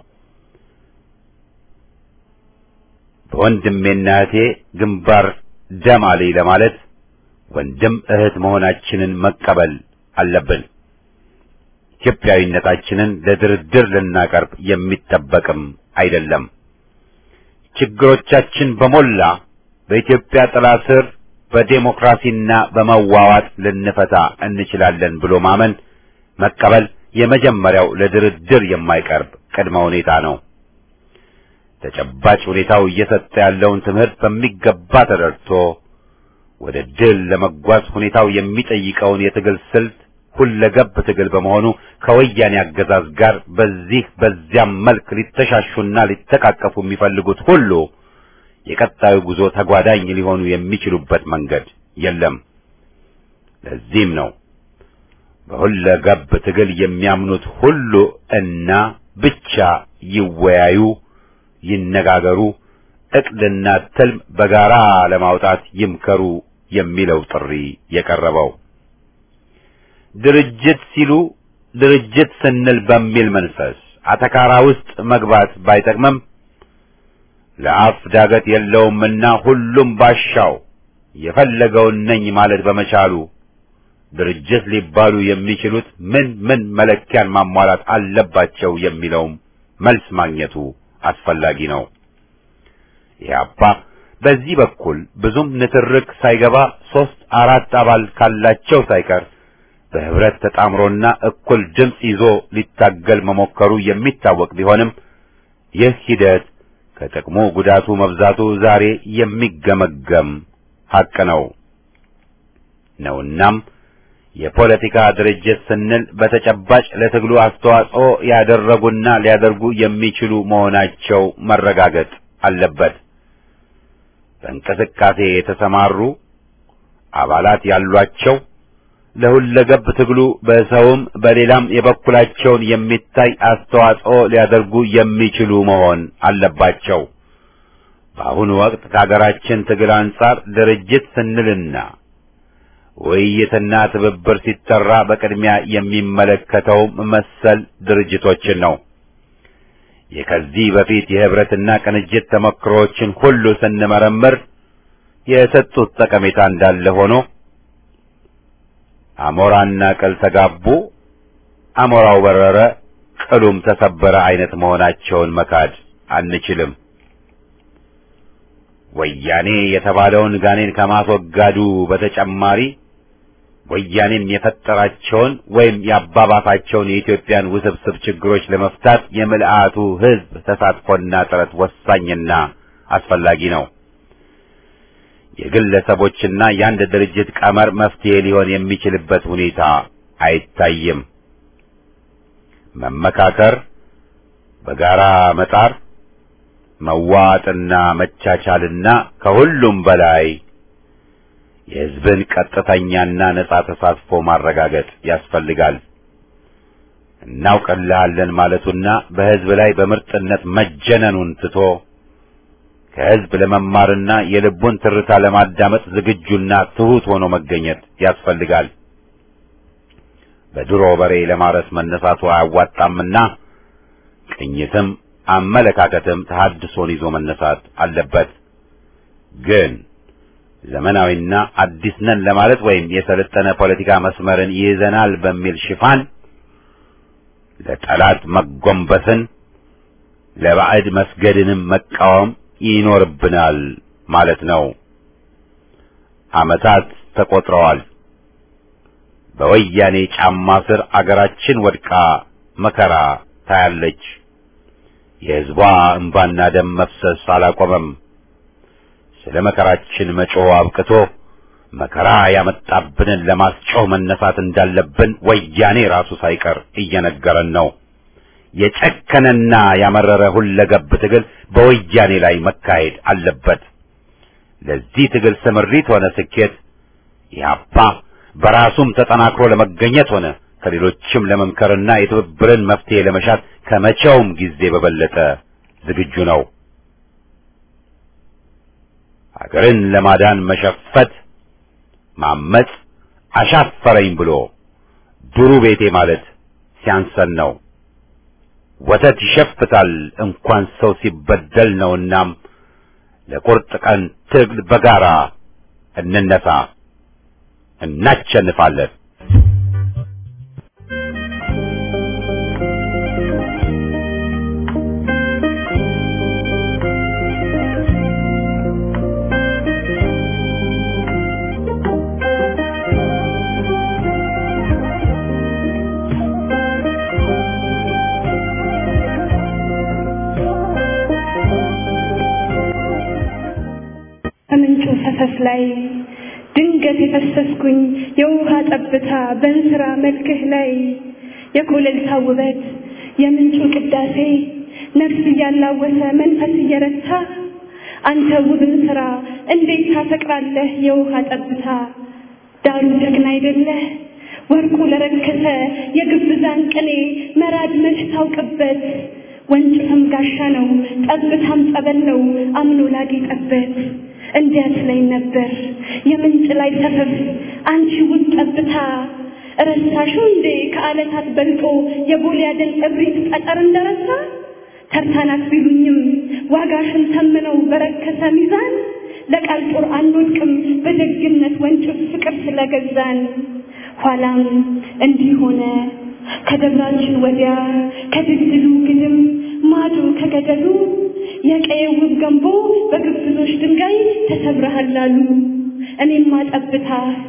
በወንድሜና እህቴ ግንባር ደም አለኝ ለማለት ወንድም እህት መሆናችንን መቀበል አለብን። ኢትዮጵያዊነታችንን ለድርድር ልናቀርብ የሚጠበቅም አይደለም። ችግሮቻችን በሞላ በኢትዮጵያ ጥላ ስር በዴሞክራሲና በመዋዋጥ ልንፈታ እንችላለን ብሎ ማመን መቀበል የመጀመሪያው ለድርድር የማይቀርብ ቅድመ ሁኔታ ነው። ተጨባጭ ሁኔታው እየሰጠ ያለውን ትምህርት በሚገባ ተረድቶ ወደ ድል ለመጓዝ ሁኔታው የሚጠይቀውን የትግል ስልት ሁለገብ ትግል በመሆኑ ከወያኔ አገዛዝ ጋር በዚህ በዚያም መልክ ሊተሻሹና ሊተቃቀፉ የሚፈልጉት ሁሉ የቀጣዩ ጉዞ ተጓዳኝ ሊሆኑ የሚችሉበት መንገድ የለም። ለዚህም ነው በሁለገብ ትግል የሚያምኑት ሁሉ እና ብቻ ይወያዩ፣ ይነጋገሩ፣ እቅድና ትልም በጋራ ለማውጣት ይምከሩ የሚለው ጥሪ የቀረበው። ድርጅት ሲሉ ድርጅት ስንል በሚል መንፈስ አተካራ ውስጥ መግባት ባይጠቅምም ለአፍ ዳገት የለውምና ሁሉም ባሻው የፈለገውን ነኝ ማለት በመቻሉ ድርጅት ሊባሉ የሚችሉት ምን ምን መለኪያን ማሟላት አለባቸው የሚለውም መልስ ማግኘቱ አስፈላጊ ነው። ኢህአፓ በዚህ በኩል ብዙም ንትርክ ሳይገባ ሶስት አራት አባል ካላቸው ሳይቀር በህብረት ተጣምሮና እኩል ድምፅ ይዞ ሊታገል መሞከሩ የሚታወቅ ቢሆንም ይህ ሂደት ከጥቅሙ ጉዳቱ መብዛቱ ዛሬ የሚገመገም ሐቅ ነው ነውናም የፖለቲካ ድርጅት ስንል በተጨባጭ ለትግሉ አስተዋጽኦ ያደረጉና ሊያደርጉ የሚችሉ መሆናቸው መረጋገጥ አለበት። በእንቅስቃሴ የተሰማሩ አባላት ያሏቸው ለሁለገብ ትግሉ በሰውም በሌላም የበኩላቸውን የሚታይ አስተዋጽኦ ሊያደርጉ የሚችሉ መሆን አለባቸው። በአሁኑ ወቅት ከሀገራችን ትግል አንጻር ድርጅት ስንልና ውይይትና ትብብር ሲጠራ በቅድሚያ የሚመለከተውም መሰል ድርጅቶችን ነው። የከዚህ በፊት የህብረትና ቅንጅት ተሞክሮዎችን ሁሉ ስንመረምር የሰጡት ጠቀሜታ እንዳለ ሆኖ አሞራና ቅል ተጋቡ፣ አሞራው በረረ፣ ቅሉም ተሰበረ አይነት መሆናቸውን መካድ አንችልም። ወያኔ የተባለውን ጋኔን ከማስወጋዱ በተጨማሪ ወያኔም የፈጠራቸውን ወይም ያባባሳቸውን የኢትዮጵያን ውስብስብ ችግሮች ለመፍታት የምልአቱ ሕዝብ ተሳትፎና ጥረት ወሳኝና አስፈላጊ ነው። የግለሰቦችና የአንድ ድርጅት ቀመር መፍትሄ ሊሆን የሚችልበት ሁኔታ አይታይም። መመካከር፣ በጋራ መጣር፣ መዋጥና መቻቻልና ከሁሉም በላይ የሕዝብን ቀጥተኛና ነጻ ተሳትፎ ማረጋገጥ ያስፈልጋል። እናውቅልሃለን ማለቱና በሕዝብ ላይ በምርጥነት መጀነኑን ትቶ ከሕዝብ ለመማርና የልቡን ትርታ ለማዳመጥ ዝግጁና ትሑት ሆኖ መገኘት ያስፈልጋል። በድሮ በሬ ለማረስ መነሳቱ አያዋጣምና ቅኝትም አመለካከትም ተሐድሶን ይዞ መነሳት አለበት። ግን ዘመናዊና አዲስ ነን ለማለት ወይም የሰለጠነ ፖለቲካ መስመርን ይይዘናል በሚል ሽፋን ለጠላት መጎንበስን ለባዕድ መስገድንም መቃወም ይኖርብናል ማለት ነው። ዓመታት ተቆጥረዋል። በወያኔ ጫማ ስር አገራችን ወድቃ መከራ ታያለች። የሕዝቧ እንባና ደም መፍሰስ አላቆመም። ስለ መከራችን መጮህ አብቅቶ መከራ ያመጣብንን ለማስጮህ መነሳት እንዳለብን ወያኔ ራሱ ሳይቀር እየነገረን ነው። የጨከነና ያመረረ ሁለገብ ትግል በወያኔ ላይ መካሄድ አለበት። ለዚህ ትግል ስምሪት ሆነ ስኬት ኢህአፓ በራሱም ተጠናክሮ ለመገኘት ሆነ ከሌሎችም ለመምከርና የትብብርን መፍትሄ ለመሻት ከመቼውም ጊዜ በበለጠ ዝግጁ ነው። ሀገርን ለማዳን መሸፈት፣ ማመጽ፣ አሻፈረኝ ብሎ ዱሩ ቤቴ ማለት ሲያንሰን ነው። ወተት ይሸፍታል እንኳን ሰው ሲበደል ነውናም ለቁርጥ ቀን ትግል በጋራ እንነሳ፣ እናሸንፋለን። ከምንጩ ፈሰስ ላይ ድንገት የፈሰስኩኝ የውሃ ጠብታ በእንስራ መልክህ ላይ የኮለልታ ውበት የምንጩ ቅዳሴ ነፍስ እያላወሰ መንፈስ እየረታ አንተ ውብን ስራ እንዴት ታፈቅራለህ የውሃ ጠብታ ዳሩ ጀግና አይደለህ ወርቁ ለረከሰ የግብዛን ቅኔ መራድ መች ታውቅበት ወንጭፍም ጋሻ ነው ጠብታም ጸበል ነው አምኖ ላጌጠበት እንዲያት ላይ ነበር የምንጭ ላይ ሰፈፍ አንቺ ውብ ጠብታ ረሳሽው እንዴ ከዓለታት በልጦ የጎልያድን እብሪት ጠጠር እንደረሳ ተርታናት ቢሉኝም ዋጋሽን ተምነው በረከሰ ሚዛን ለቃል ጦር አንወድቅም በደግነት ወንጭፍ ፍቅር ስለገዛን ኋላም እንዲህ ሆነ ከደብራችን ወዲያ ከድልድሉ ግድም ማዶ ከገደሉ የቀየው ውብ ገንቦ በግብዞች ድንጋይ ተሰብረሃል አሉ። እኔማ ጠብታ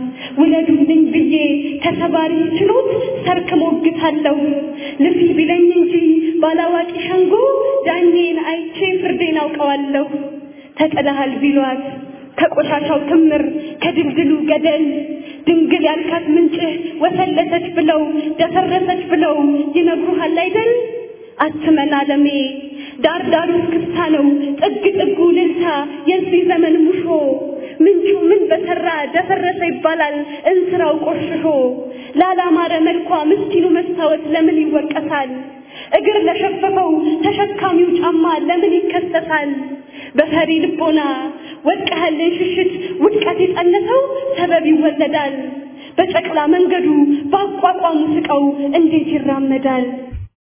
ውለዱልኝ ብዬ ተሰባሪ ችሎት ሰርክ ሞግታለሁ። ልፊ ቢለኝ እንጂ ባላዋቂ ሸንጎ ዳኜን አይቼ ፍርዴን አውቀዋለሁ። ተጥለሃል ቢሏት ከቆሻሻው ክምር ከድልድሉ ገደል ድንግል ያልካት ምንጭህ ወሰለተች ብለው ደፈረሰች ብለው ይነግሩሃል አይደል? አትመን አለሜ ዳር ዳሩ እስክስታ ነው ጥግ ጥጉ ልልታ የዚህ ዘመን ሙሾ ምንጩ ምን በሰራ ደፈረሰ ይባላል እንስራው ቆሽሾ ላላማረ መልኳ ምስኪኑ መስታወት ለምን ይወቀሳል? እግር ለሸፈፈው ተሸካሚው ጫማ ለምን ይከሰሳል? በፈሪ ልቦና ወድቀህልን ሽሽት ውድቀት የጸነሰው ሰበብ ይወለዳል። በጨቅላ መንገዱ በአቋቋሙ ስቀው እንዴት ይራመዳል?